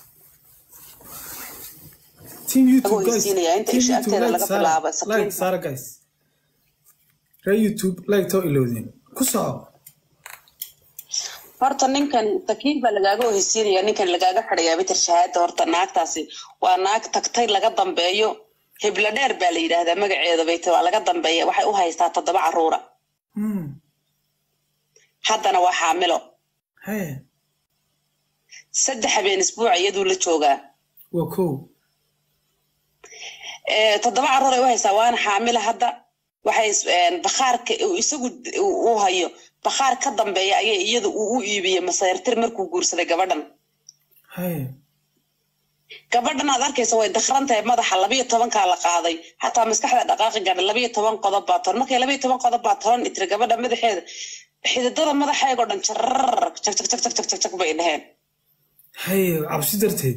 team youtube Lagu guys heysiinaya inta team isha youtube agteeda like laga saara bilaabo, sakiin. like saara guys reer youtube like too ilowdeen ku soco horta ninkan sakiin baa lagaaga oheysiinaya ninkan lagaaga xidhayaa bitir shahaada horta naagtaasi waa naag tagtay laga dambeeyo hiblo dheer baa la yidhaahdaa magaceeda bay tahay waa laga dambeeya waxay u haystaa toddoba caruura Hmm. haddana waa xaamilo haye saddex habeen isbuuca iyaduu la joogaa waa kow Eh, toddoba caruur ay u haysaa waana xaamila hadda waxay is- een, bakhaarka uu isagu u hayo bakhaar ka dambeeya ayaa iyada uu u iibiyey masayrtir markuu guursaday gabadhan haye gabadhan aad arkaysa way dakran tahay madaxa labayo tobankaa la qaaday xataa maskaxda dhaqaaqi gaadha labayo toban qodob baa toban markay labayo toban qodob baa toban itiri gabadha madaxeeda xididada madaxeega oo dhan jarar jag jag jag jag jag jag jag bay dheheen haye cabsi darteed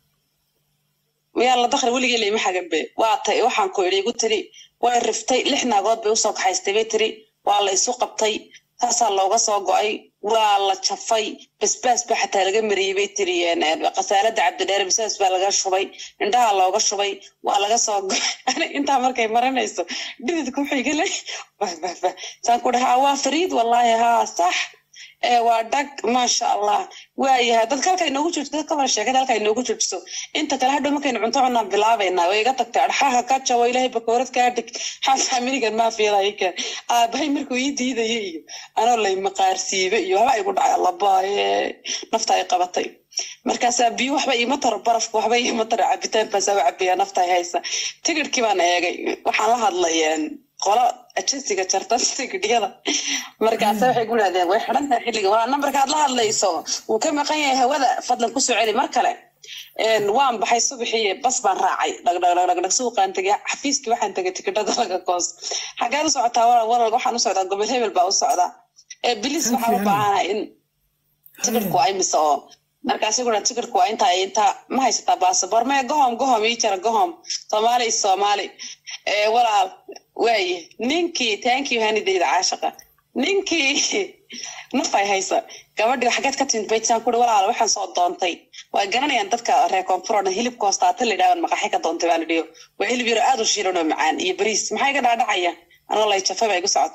miyaa la dakri weligii lama xaganbe waa tay waxaan ku idhi igu tiri way riftay lix naagood bay usoo kaxaystay bay tiri waa la isu qabtay taasaa looga soo go-ay waa la jafay basbaas baa xataa laga mariyey bay tiri een, een, khasaalada cabdidheere basbaas baa laga shubay indhaha looga shubay waa laga soo go-ay Ani intaa markay marinayso dhididka wuxuu iga le bah bah bah saan ku dhahaa waa fariid wallaahi haa sax ee waa dhag maasha allah waayahay dadka halka inoogu joogto dadka wada sheekada halka inoogu joojiso inta kale hadhow markaynu cunto cunaan bilaabaynaa way iga tagtay adxaha ka jawo ilaahay bakoorad kaa dhig xafaaminigan maafiyadayka aabahay markuu ii diidaya iyo anoo lay maqaarsiibe iyo waxba igu dhacay labaaye nafta ay qabatay markaasaa biyo waxba iima taro barafka waxba iima taro cabitaan baasaa u cabiyaa nafta ay haysa tigidhkii baan eegay waxaan la hadlay een, qolo ajensiga jarta tigidhyada markaasa waxay ku dhahdeen way xidhan tahay xilliga waa nambarkaad la hadlayso wuu ka maqan yahay hawada fadlan kusoo celi mar kale Een, waan baxay subaxii bas baan raacay dhagdhagdhagdhag suuqaan tegay xafiiskii waxaan tegay tikidhada laga koos xageed u socotaa walal walal waxaan u socdaa gobol hebel baa u socdaa ee bilis waxaan u baahanahay in tikidhku waa imise oo markaas iguna tikidhku waa intaa iyo intaa ma haysataa baasabor mee gohom gohom ii jara gohom soomaali is soomaali ee walaal waaye ninkii thank you hanidayda caashaqa ninkii nafay haysa gabadhii xageed ka timid baytsaan kuri walaal waxaan soo doontay waa garanayaan dadka reer koonfur oo dhan hilibka hoostaata la yidhahdan maqaxi ka doontay baan idhiyo waa hilib yaro aad u shiilan oo macaan iyo bariis maxaa iga dhaadhacaya anoo lay jafa baa igu socotee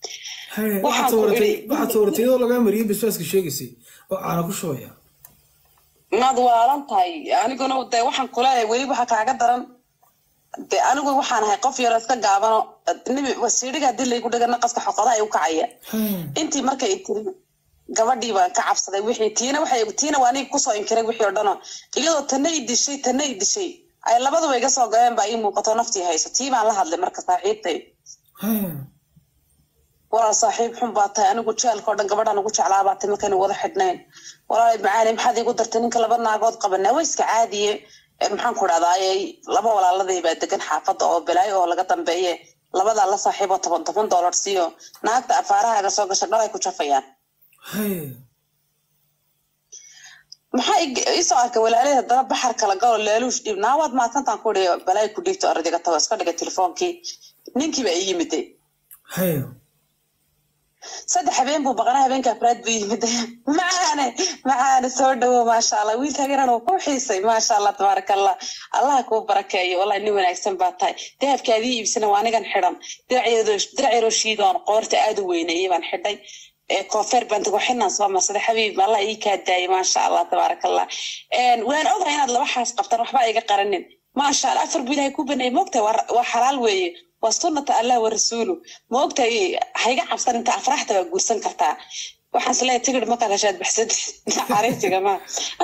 Haye, Waxaan waxaad ku sawirtay idhi- waxaad sawirtay iyadoo lagaa mariyay basbaaska sheegaysay oo caana ku shubaya maad waalan tahay aniguna de waxaan kuleeyahay weli waxa kaaga daran de anigu waxaan ahay qof yaroo iska gaabano nimi wasiidhiga haddii laygu dhiga naqaska xoqodaha u kacaya Haye, intii markay i tiri gabadhii baan ka cabsaday wixii tiina waxay tiina waa aniga kusoo inkiray wixii oo dhano iyadoo tanna i dishay tanna i dishay ay labaduba iga soo galeen baa ii muuqato naftii hayso tii baan la hadlay marka saaxiibtay haye, walaal saaxiib xun baa tahay anigu jeelka oo dhan gabadhaan ugu jeclaa baa tahay markaynu wada xidhnayn walaal macaani maxaad iigu dartay ninka laba naagood qabanaa waa iska caadiye Ee, maxaan ku dhahdaayey laba walaaladay baa degan xaafadda oo balaayo oo laga dambeeye labadaa la saaxiiboo toban toban doolar siiyo naagta afaarahaaga soo gasha dhalay ku jafayaan haye. maxaa ig- iisoo arkay walaalay haddana baxar kala galo leeluush dhiib naawaad maasantaan ku dhihi balaayo ku dhiibto ardayga tago iska dhigay telefoonkii ninkii baa ii yimiday haye. saddex habeen buu baqnaa habeenka afraad buu yimid macaane macaane soo dhawo maasha allah wiilkaaginan uu ku xiisay maasha allah tabaaraka allah allah kuu barakeeyo wallahi nin wanaagsan baa tahay dahabkaadii iibsana waa anigan xidhan diraciroo shiidoon qoorta aad u weyneeyey baan xidhay ee koofeer baan tago xinaan soo marsada xabiib allah ii kaa daayay maasha allah tabaaraka allah waan ogahay inaad laba xaas qabtaan waxba iga qaranin maasha allah afar buu ilaahay ku baneeyey moogtahay waa waa xalaal weeye waa sunnata allah wa rasuulu ma ogtahay hayga cabsan inta afraxta waa guursan kartaa waxaan isleeyahay tigidh markaad heshaad baxsad xariisiga ma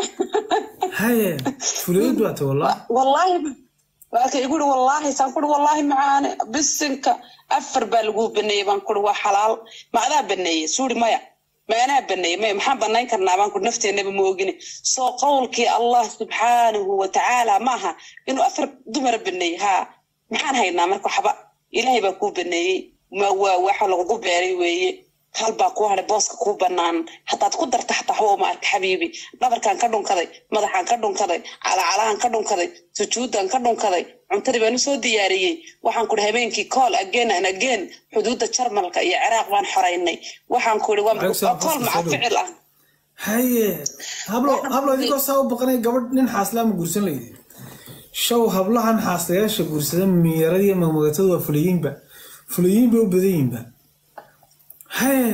haye fuliid baa tahay wallah wallaahi waa ka igu uri wallaahi saan kuri wallaahi macaane bisinka afar baa lagu baneeyey baan kuri waa xalaal ma adaa baneeyey suuri maya ma anaa baneeyey maya maxaan banayn karnaa baan kuri nafteenaba ma ogini soo qowlkii allah subxaanahu wa tacaala maaha inuu afar dumara baneeyey haa maxaan haynaa marka waxba ilaahay baa kuu baneeyey ma waa waxa lagugu beeray weeye hal baa kuu hadhay booska kuu banaan hadaad ku darta xataa waxba uma arka xabiibi dhabarkaan ka dhunkaday madaxaan ka dhunkaday calacalahan ka dhunkaday sujuudan ka dhunkaday cuntadii baan usoo diyaariyey waxaan kuri habeenkii kool again an again xuduudda jarmalka iyo ciraaq baan xoraynay waxaan kuri waa waa kool maca ficil ah haye hablo hablo idinkoo saa u baqanay gabadh nin xaaslaa ma guursan laydi show hablahan xaaslayaasha guursada miyaradii magmagatadu waa fuliyiinba fuliyiin bay u badan yihiinba haye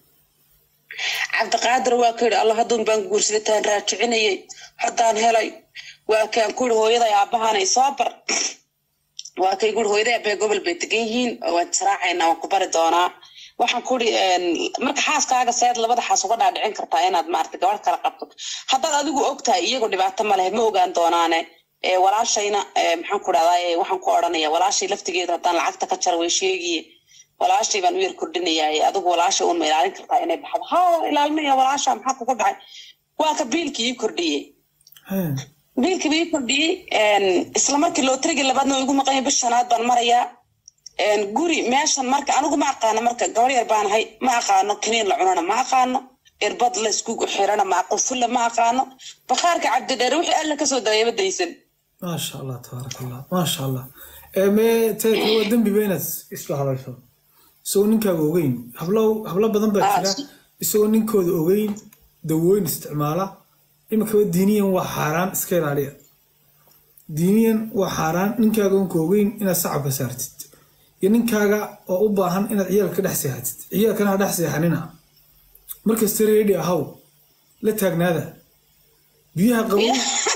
cabdiqaadir waa ka yidhi allah hadduun baan guursaday taan raajicinayay haddaan helay waa kaan ku yidhi hooyaday aabbahanay soo bar waa kay guri hooyaday aabbaha gobol bay degan yihiin waan israacaynaa waan ku bari doonaa waxaan ku yidhi marka xaaskaaga seed labada xaas uga dhaadhicin kartaa inaad maarata gabadh kala qabto haddaad adigu ogtahay iyagu dhibaato ma leh ma ogaan doonaane walaashayna maxaan ku dhahdaa waxaan ku odhanaya walaashay laftigeeda haddaan lacagta ka jaro way sheegiye walaashay baan u yar kordhinayaa adigu walaasha uun ma ilaalin kartaa inay baxdo ha ilaalinaya walaasha maxaa kugu dhacay waa ka biilkii ii kordhiyey haye biilkii ii kordhiyey isla markii lootarigii labaadna waa igu maqanya bish shanaad baan marayaa guri meeshan marka anigu ma aqaano marka gabar yar baan ahay ma aqaano kaniin la cunana ma aqaano irbad la isku xirana ma qufulla ma aqaano bakhaarka cabdidheere wixii alla kasoo dareeba daysan maasha allah tabaaraka allah maasha allah ee mee teedka waa dembiba inaad isla hadasho isagoo ninkaaga ogeyn hablo hablo badan baa jira isagoo ninkooda ogeyn dawooyin isticmaala iminkaba diiniyan waa xaaraan iska ilaaliya diiniyan waa xaaraan ninkaaga unka ogeyn inaad sacabka saartid iyo ninkaaga oo u baahan inaad ciyaalka dhex seexatid ciyaalkana ha dhex seexanina markasta reedi ahaw la taagnaada biyaha qabow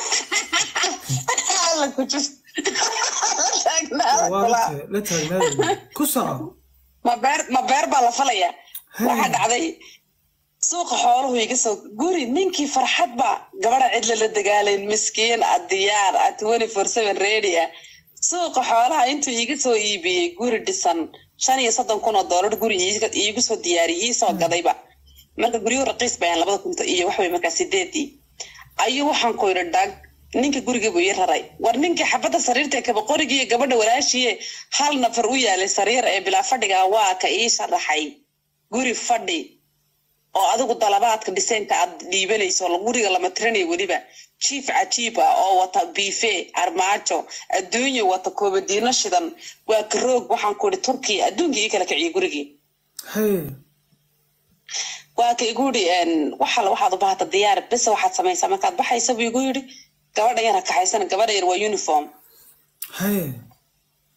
alla ku jir waa la taagnaada ku soco ma beer ma beer baa la falayaa Hey. waxaa dhacday suuqa xooluhu iga soo guri ninkii farxad baa gabadha cidla la dagaalayn miskiin a diyaar a twenty four seven ready ah suuqa xoolaha intuu iiga soo iibiyey guri dhisan shan iyo soddon kun oo doolar guri iiga- iigu soo diyaariyey ii soo gadayba marka guryuhu raqiis bayan labada kunta iyo waxway markaa sideedii ayuu waxaan ku yidhi dhag ninka guriga buu ii raray war ninkii xabadda sariirta ee kaba qorigii iyo gabadha walaashiye hal nafar u yaalay sariir ee bilaa fadhiga waa ka ii sharaxay guri fadhi oo adigu dalabaadka dhiseenka aad dhiibanayso oo guriga lama tirinayo weliba jiif cajiib ah oo wata biife armaajo adduunyo wata koobadiino shidan waa karoog waxaan ku idhi turkiya adduunkii ii kala kiciyey gurigii haye waa ka igu yidhi waxal waxaad u bahata diyaar bes waxaad samaysaa markaad baxaysa buu igu yidhi gabadha yar ha kaxaysana gabadha yar waa uniform haye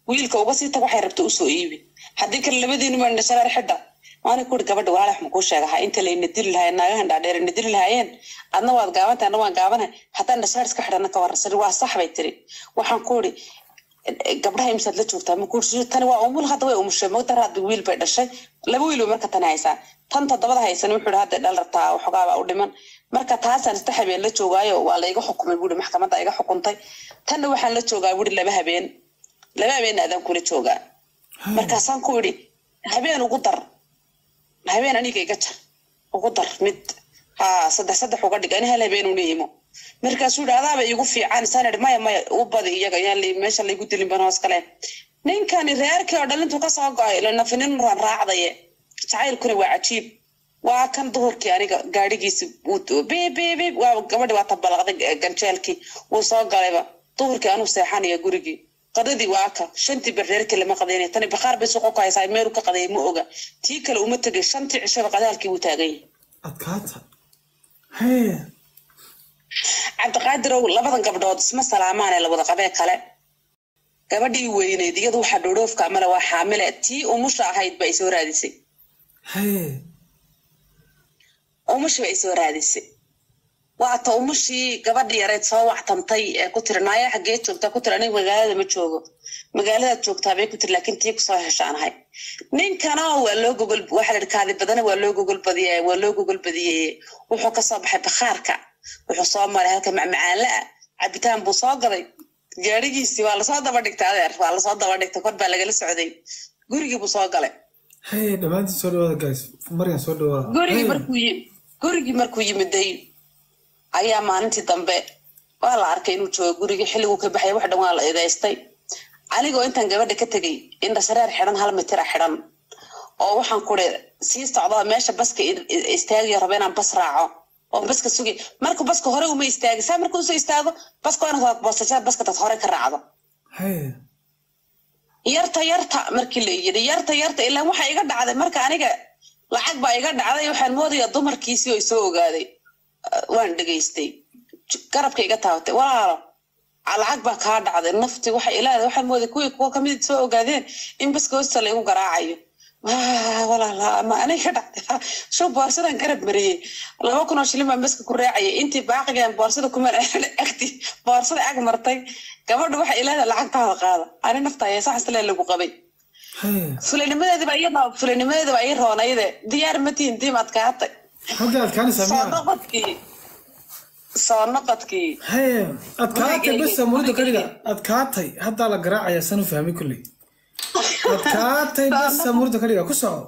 wiilka uga sii tag waxay rabta usoo iibi haddii kale labadiinu maa indhashareer xidha waana kuri gabadha walaalax makuu sheegaha inta layna dili lahayen naagahan dhaadheer na dili lahaayeen adna waad gaabantay adna waan gaabanahay haddaan dhashareer iska xidhana ka warran sari waa sax bay tiri waxaan ku uri gabdhaha imsaad la joogtaa ma kuuri tani waa umul hadda way umushay mogdar hadda wiil bay dhashay laba wiil bay marka tani haysaa tan toddobada haysan wuxuu ihi hadda dhal rabtaa waxoogaaba u dhiman marka taasaan ista habeen la joogaayo waa la iga xukumay buuri maxkamadda iga xukuntay tanna waxaan la joogaa buuri laba habeen laba habeenna adaan kula joogaa markaasaan ku idhi habeen ugu dar habeen aniga iga jar ugu dar mid ha saddex saddex uga dhig ani hal habeen una imo markaasuu yidhi adaaba iigu fiican isaan idhi maya maya u badi iyaga yaan meesha laygu dilin ban hoos kale ninkani reerkii oo dhalintu ka soo go-ay lanafinin raan raacdaye jacaylkuna waa cajiib waa kan duhurkii aniga gaadhigiisi bbb waa gabadhi waa tabalaqday ganjeelkii wuu soo galayba duhurkii anuu seexanaya gurigii qadadii waa ka shantii barreerkii lama qadaynay tani bakhaar bay suuqa ku haysaa meelu ka qadayay ma oga tii kale uma tegay shantii cishaba qadaalkii wuu taagan yahay adkaata hee cabdiqaadirow labadan gabdhood isma salaamaane la wada qabee kale gabadhii weyneyd iyadu waxaa dhodhoofka amale waa xaamile tii umusha ahayd ba ay soo raadisay hee umushi ba ay soo raadisay waata umushii gabadhi yareed soo wactamtay ee ku tiri naaya xaggee joogtaa ku tiri aniga magaalada ma joogo magaaladaad joogtaa bay ku tiri laakiin tii kusoo heshaan ahay ninkana waa loo gogol waxaa la kaadi badana waa loo gogol badiye waa loo gogol badiyey wuxuu kasoo baxay bakhaarka wuxuu soo maray halka macmacaanla ah cabitaan buu soo gaday gaadhigiisii waa lasoo daba dhigtay adeer waa lasoo daba dhigtay kor baa lagala socday gurigii buu soo galay hee dhammaantiin soo dhawaada guys maryan soo dhawaada gurigii markuu yi gurigii markuu yimiday ayaa maalintii dambe waa la arkay inuu joogo gurigii xilliguu ka baxay wax dhan waa la eedaystay anigoo intaan gabadha ka tegay indhashareer xidhan hal mitira xidhan oo waxaan kuri sii socda meesha baska istaagayo raba inaan bas raaco oo baska sugi marka baska hore uma istaagi saa marka usoo istaago baska waa inaad boosashaa baska dad hore ka raacdo hee yarta yarta markii la yidhi yarta yarta ilaa waxa iga dhacday marka aniga lacag baa iga dhacday waxaan moodayaa dumarkiisii oo isoo ogaaday waan dhegaystay garabka iga taabatay walaalo lacag baa kaa dhacday nafti waxa ilaada waxaan mooday kuwii kuwa kamid soo ogaadeen in baska hoosta laygu garaacayo walaala ma aniga dhacday show boorsadan garab mariyey laba kun oo shilin baan baska ku raacayay intii baaqigan boorsada kuma agti boorsada ag martay gabadha waxa ilaada lacagtaada qaada ani nafta ayaa saxasle lagu qabay hee fulanimadeediba iyada fulanimadeediba ii roonayde diyaar ma tihin diim adkaatay xagga adkaanaysaa soo miyaa noqodkii soo noqodkii hee adkaatay bas murida ka dhiga adkaatay haddaa la garaacaya san u fahmay kulley adkaatay bas murida ka dhiga ku soco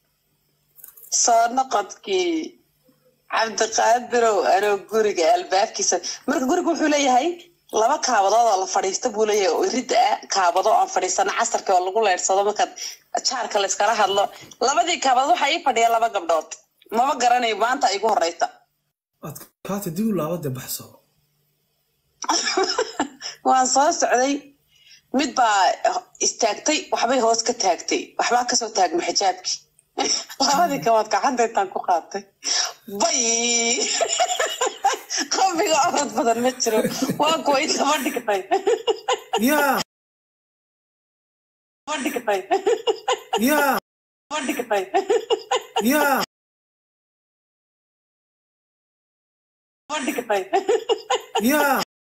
soo noqodkii cabdiqaadirow anoo guriga albaabkiisa marka guriga wuxuu leeyahay laba kaabadood oo la fadhiista buu leeyahay oo iridda ah kaabado aan fadhiisano casarka oo lagu leersado markaad jaarka layskala hadlo labadii kaabadood waxaa ii fadhiya laba gabdhood mama garanayo maanta igu horeysa adkaatay dib u laabade baxso waan soo socday mid baa istaagtay waxbay hoos ka taagtay waxbaa kasoo taagma xijaabkii labadii kabaad gacanta intaan ku qaatay bay qabiga orod badan ma jiro waa kuwa intaba dhigtay yaa ma dhigtay yaa ma dhigtay yaa ma dhigtay yaa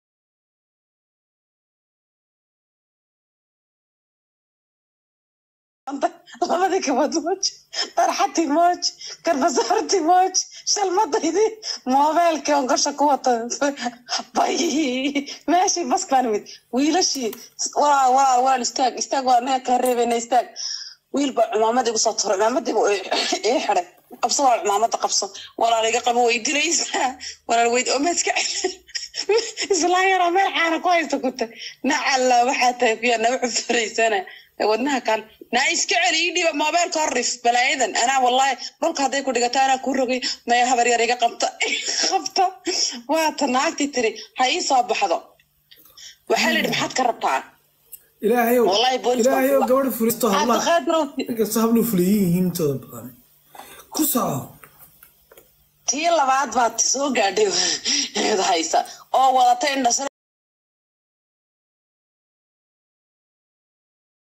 labadii kabaad mooj darxatii mooj garbasaartii mooj shalmadaydii moobeelkii on gasha ku wata bay meeshii bask baan imid wiilashii walaal walaal walaal istaag istaag waa naga kaa reebayna istaag wiil baa cumaamada igu soo turay cumaamadiiba ii xiday qabso waa cumaamada qabso walaal iga qabo way dilaysaa walaal weyd omeedka islaan yaroo meel caana ku haysta kuta nacalla waxaa tahay kuyaa naga cufuraysana wadnaha kale naa iska celi ii dhiba moobeelka horrif balaayadan anaa wallahi dhulka hadday ku dhigato anaa kuu rogay maya habar yar iga qabta qabta waata naagtii tiri ha ii soo baxdo waxaa la yidhi maxaad ka rabtaa ilaahayow Wallahi booliska ilaahayow waa- gabadha fulisto hablaha cabdiqaadirow inkastoo habluhu fuliyin yihiin intooda badan ku soco tii labaad baad soo gaadhay haysa oo wadata indhasare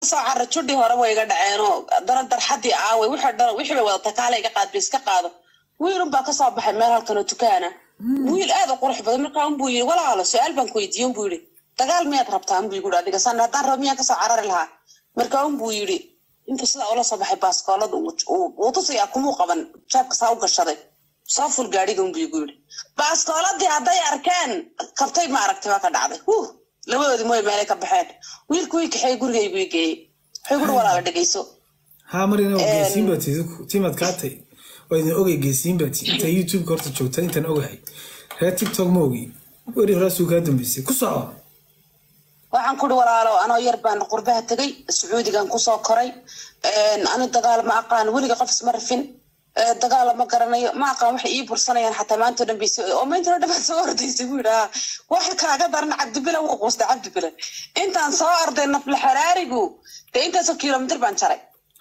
soo cara judhi hore way iga dhaceenoo dana darxadii aaway wixii dhan wixii bay wadata kaale iga qaad bay iska qaado wiilun baa kasoo baxay meel halkan oo dukaana wiil aad u qurux badan markaa unbuu yidhi walaalo su-aal baan ku weydiiye unbuu yidhi dagaal miyaad rabtaa unbuu igu adiga san haddaan rabo miyaan kasoo carari lahaa markaa unbuu yidhi intuu sidaa ula soo baxay baaskoolada uu tusayaa kumuu qaban jaabka saa u gashaday soo ful gaadhiga unbuu igu yidhi baaskooladii hadday arkeen kabtay ma aragtay waa ka dhacday huh labadoodii mooy meelay ka baxeen wiilku wii kaxeey gurigaygu ii geeyey wuxuu guri walaala dhegeyso haa marina waa geesiin baa tiid timaad kaatay waa idin ogay geesiin baa tiid intaa youtubeka horta joogta intaan ogahay reer tiktok ma ogi weri horaasuu kaa dambeysay ku soco waxaan kuri walaalo anoo yar baan qurbaha tegay sacuudigan kusoo koray ani dagaal ma aqaan weliga qof isma rafin dagaala ma garanayo ma aqaan waxay ii bursanayaan xataa maantao dhan baysi oo maantao dhan baad soo ordaysay buu yidhaa waxa kaaga daran cabdibila wuu quustay cabdibila intaan soo arday nafla xaraarigu dee intaasoo kilomitir baan jaray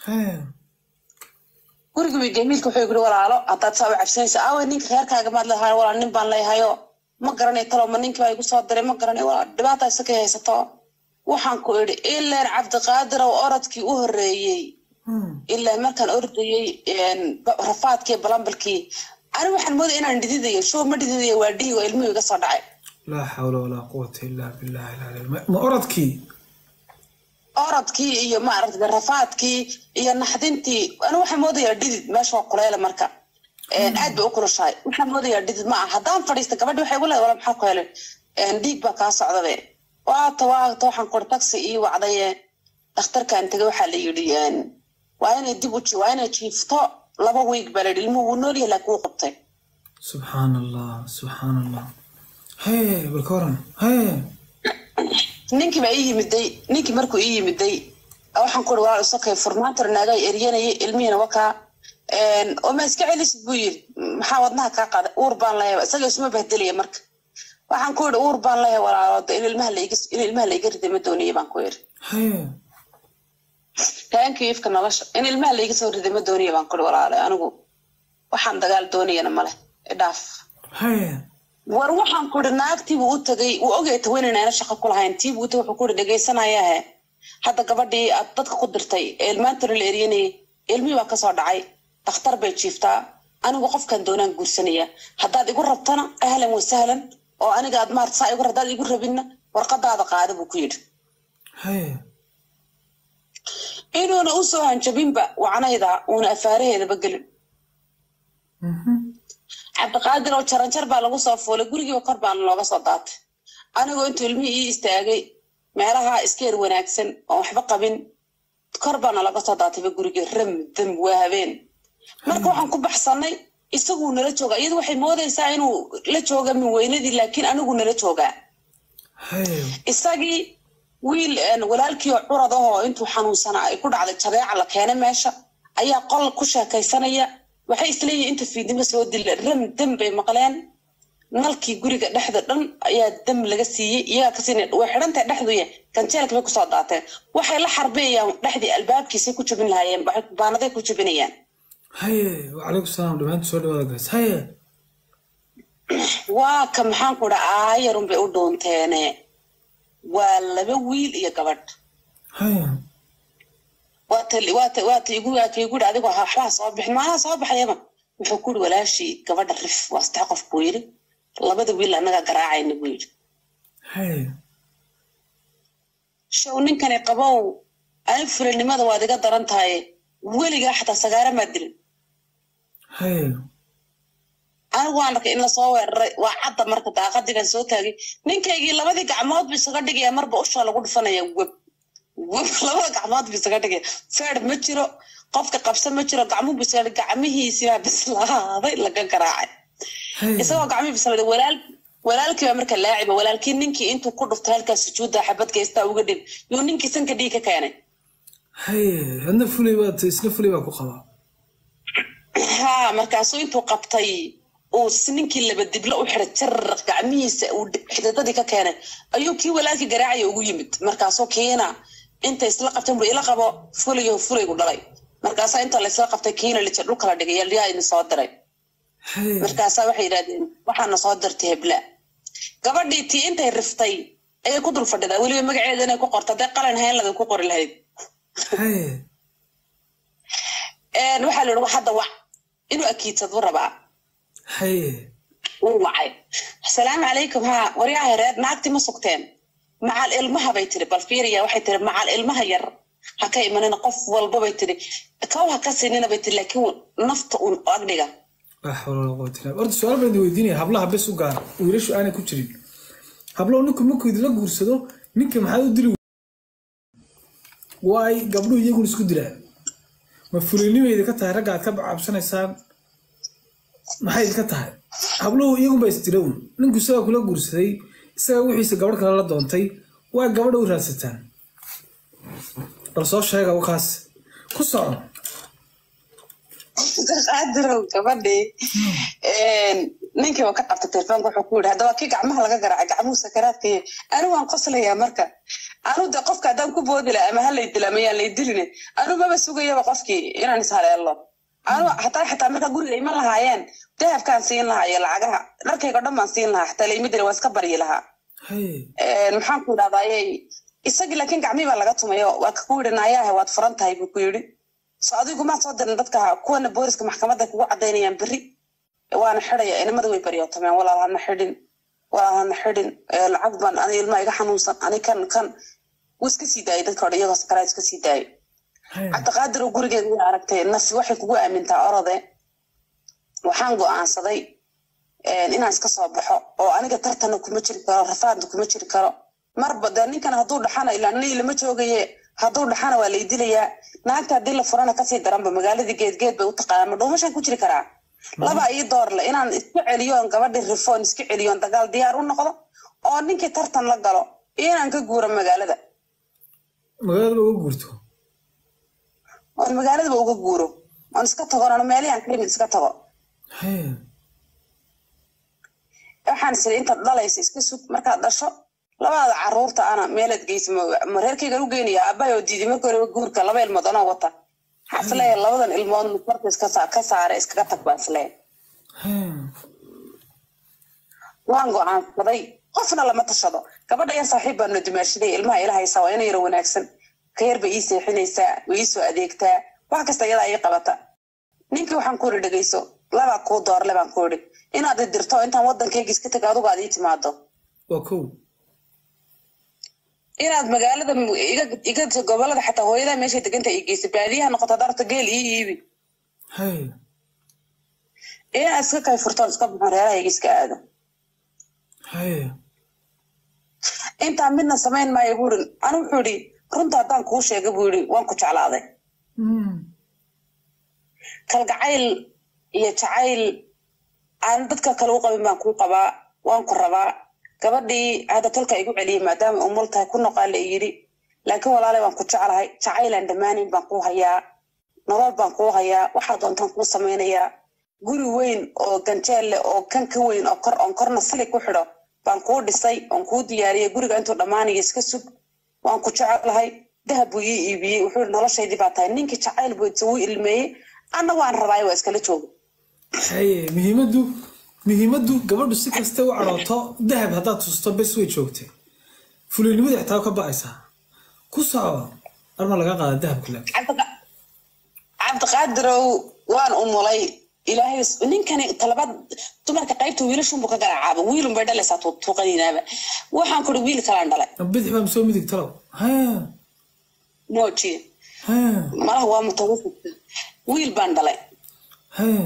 guriga way jamiilka wuxuu yiri walaalo haddaad saa u cabsanaysa aaway ninka reerkaaga maad leedahay walaal nin baan leeyahayo ma garanay talo ma ninkii baa igu soo diray ma garanay walaal dhibaata isakay haysato waxaan ku idhi ilaan cabdiqaadir oo orodkii u horreeyey ilaa markaan ordayey rafaadkii balambalkii ani waxaan moodaya inaan dhididayo show ma dhididayo waa dhihi oo ilmuhu iga soo dhacay laa xawla walaa quwata illaa billahi alcaliy ma orodkii orodkii iyo maaragtay rafaadkii iyo naxdintii ani waxaan moodayaa dhidid meesha waa kuleele marka aad bay u kulushahay waxaan moodayaa dhidid ma aha haddaan fadhiista gabadhi waxay igu leedahay wala maxaa ku helay dhiig baa kaa socdabe waata waata waxaan kuri taxi ii wacdaye dhakhtarkan tegay waxaa la yidhi waa inay dib u waa inay jiifto laba wiig baa la yidhi ilmuhu wuu nool yahay laakiin wuu qabtay subxaan allah subxaan allah hee balka waran hee ninkii baa ii yimiday ninkii markuu ii yimiday waxaan kuri walaal isakay furmaantar naagaa eryanayay ilmihiina wakaa oo ma iska celisid buu yiri maxaa wadnaha kaa qaada uur baan leeyahay isaga isuma bahdelaya marka waxaan ku yidhi uur baan leeyahay walaalo in ilmaha laiga in ilmaha laiga riday ma doonaya baan ku yidhi hee taankii ifka nolosha in ilmaha laiga soo riday ma doonaya baan ku yidhi walaalo anigu waxaan dagaal doonayana male idhaaf hee war waxaan ku yidhi naagtiibuu u tagay wuu ogay taweynayna ana shaqo ku lahayn tiibuu u tagay wuxuu ku yidhi dhegaysanayaahe hadda gabadhii aad dadka ku dirtay ee ilmaantana la eryanayay ilmihii baa kasoo dhacay dakhtar bay jiiftaa anigu qofkan doonaan guursanaya haddaad igu rabtana ahlan wa sahlan oo aniga aad maarta saa igu haddaad igu rabinna warqadaada qaada buu ku yidhi hee inuuna u soo hanjabinba wacnayda uuna afaaraheedaba gelin cabdiqaadir oo jaranjar baa lagu soo fuulay gurigiiba kor baana looga soo daatay anigoo intuu ilmihii ii istaagay meelaha iskeer wanaagsan oo waxba qabin kor baana laga soo daatayba gurigii ram dam waa habeen marka waxaan ku baxsanay isaguu nala joogaa iyadu waxay moodaysaa inuu la jooga min weynadii laakiin anigu nala joogaa hee isagii wiil walaalkii oo curad ahoo intuu xanuunsanaa ay ku dhacday jabeeca la keenay meesha ayaa qol ku sheekaysanaya waxay isleeyihin inta fiidnimo soo dila ram dam bay maqleen nalkii guriga dhexda dhan ayaa dam laga siiyey iyagaa kasi way xidhantahay dhexduya ganjeelka bay kusoo daateen waxay la xarbeeyaan dhexdii albaabkiisay ku jabin lahaayeen baanaday ku jabinayaan hee wacalaykum salaam dhammaantu soo dhawaada gays hee waa ka maxaan ku dhaa aayarun bay u dhuunteene waa laba wiil iyo gabadh hee waata waata waata igu waata igu dhi adigoo waxbaa soo bixin maanaha soo baxayaba wuxuu ku yidhi walaashii gabadha rif waa saddex qof buu yidhi labada wiil annagaa garaacayna buu yidhi hee show ninkani qabow ani fulinimada waad iga daran tahay weligaa xataa sagaara maa dilin hee anigu waan arkay in lasoo weeraray waa cadda marka daaqadii baan soo taagay ninkaygii labadii gacmood bu isaga dhigaya marba ushaa lagu dhufanaya web web labada gacmood bu isaga dhigaya feer ma jiro qofka qabsa ma jiro gacmuhu bu isaga gacmihiisibaa bislaaday laga garaacay hee isagoo gacmihii bislaaday walaal walaalkii baa marka laaciba walaalkii ninkii intuu ku dhuftay halkaas sujuudda xabad geystaa uga dhib yuu ninkii sanka dhiig ka keenay hee hadna fulay baad isna fulay baa ku qabaa ha markaasuu intuu qabtay uu ninkii laba diblo u xiray jar gacmihiisa uu xididadii ka keenay ayuu kii walaalkii garaacaya ugu yimid markaasuu kiina inta isla qabteen buu ila qabo fulayo fulaygu dhalay markaasaa inta la isla qabtay kiina lija dhulka la dhigay yaa idin soo diray hee markaasaa waxay yidhahdeen waxaana soo dirtay hebla gabadhii tii intay riftay ayay ku dul fadhidaa weliba magaceeda inay ku qorto hadday qalin hayn laday ku qori lahayd haye waxaa la yidhi hadda wac inuu akiidsadu rabaa haye wuu wacay asalaamu calaykum haa waryaha reer naagti ma sugteen macal ilmaha bay tiri bal fiiriya waxay tiri macal ilmaha yar ha ka imanina qof walba bay tiri kow ha ka siinina bay tiri laakiin nafta uun agdhiga laa xawla walaa quwata illa billah. horta su-aal baan idin weydiinaya hablaha bes u gaara wiilashu aanay ku jirin hablow ninku markuu idinla guursado ninka maxaad u dili waay gabdhuhu iyaguna isku dilaan ma fulinima idinka tahay ragga aad ka cabsanaysaan maxay idinka tahay habluhu iyagunbaa isdila un ninku isagaa kula guursaday isagaa wixiisa gabadh kale la doontay waa gabadha u raadsataan bal soo sheega wakaas ku soco qaadirow gabadhii ninkii waa ka qabtay telefoonka wuxuu ku yidhi haddaba kii gacmaha laga garaacay gacmuhu sakaraadkaiyo anigu waan qoslayaa marka anu de qofka haddaan ku boodi laha ama halay dila mayaan lay diline anu maba sugayaba qofkii inaan ishaleelo anu hataa xataa marka guriga ima lahaayeen dahabkaan siin lahaa iyo lacagaha dharkayga o dhan baan siin lahaa xataa layma dila waan iska baryi lahaa haye maxaan ku idhahdayey isagii laakiin gacmihii baa laga tumayo waa ku yidhi naayaha waad furan tahay buu ku yidhi so adigu maad soo dirin dadka kuwana booliska maxkamadda kugu cadaynayaan berri waana xidaya inamada way baryootameen walaal hana xidhin walaal hana xidhin lacag baan ani ilmaa iga xanuunsan ani kan kan wuu iska sii daayay dadka odhan iyagoo sakaraad iska sii daayay haye cabdiqaadir oo gurigeeda way aragtay naf waxay kugu aamintaa orode waxaan go'aansaday inaan iska soo baxo oo aniga tartanna kuma jiri karo rafaadna kuma jiri karo marba dee ninkan hadduu dhaxana ilaa nin lama joogaye hadduu dhaxana waa lay dilayaa naagta haddii la furana kasii daranba magaaladii geedgeed bay u taqaanaa ma dhuumashaan ku jiri karaa laba ii doorle inaan iska celiyoon gabadhii rifoon iska celiyoon dagaal diyaar u noqdo oo ninkii tartan la galo iyo inaan ka guuro magaalada magaalada uga guurto oon magaaladaba uga guuro oon iska tago oon meelihan ka yimid iska tago haye waxaan isiri intaad dhalaysa iska sug markaad dhasho labada caruurta ana meelaad geysa ma- ma reerkaygan u geynaya aabbahay oo diiday marka horeba guurka laba ilmood anoo wata waxaa isleeyahay labadan ilmood marka iska saa- ka saare iskaga tag baa isleeyahay haye waan go'aansaday qofna lama tashado gabadha yan saaxiib baanu dumaashaday ilmaha ila haysaa waa ina yaro wanaagsan ka yar bay ii seexinaysaa way ii soo adeegtaa wax kasta iyadaa ii qabata ninkii waxaan ku idhi dhegeyso labaa kuu doorle baan ku idhi inaad i dirto intaan waddankayga iska tag adigu aad ii timaado waa kow inaad magaalada mu- iga iga gobolada xataa hooyadaa meeshay deganta ii geysa baadiyaha noqoto darta geel ii iibi haye inaad iska kay furtoon iska baxon reerahayga iska aado haye intaa midna samayn maayo buu ihi anu wuxuu idhi runta haddaan kuu sheega buu yidhi waan ku jeclaaday Mm. kalgacayl iyo jacayl aan dadka kale u qabin baan kuu qabaa waan ku rabaa gabadhii hadda tolka igu celiyey maadaama umul tahay ku noqaa la yidhi laakiin walaalay waan ku jeclahay jacaylaan dhammaanayn baan kuu hayaa nolol baan kuu hayaa waxaa doontaan kuu samaynayaa guri weyn oo ganjeel leh oo kan ka weyn oo kor oon korna sali ku xidho baan kuu dhisay oon kuu diyaariyey guriga intuu dhammaanayo iska sug waan ku jecelahay dahab buu ii iibiyey wuxuu yidhi noloshaydii baa tahay ninkii jacayl buu wuu ilmeeyey anna waan rabaayo waa iskala jooga haye muhiimaddu muhiimaddu gabadhu si kasta u cadhooto dahab haddaad tusto bes way joogtay fulinimada xitaa ka ba'aysaa ku soco arma laga qaada dahabka le Cabdiqa- cabdiqaadirow waan umulay ilaahay is- ninkani talabad dumarka qaybta wiilashunbu ka garacaaba wiilun bay dhalaysaa tu- tuuqaniinaaba waxaan kuri wiil kalaan dhalay bidix baa soo midig talow haye moojiye haye malaha waa mutawafidka wiil baan dhalay haye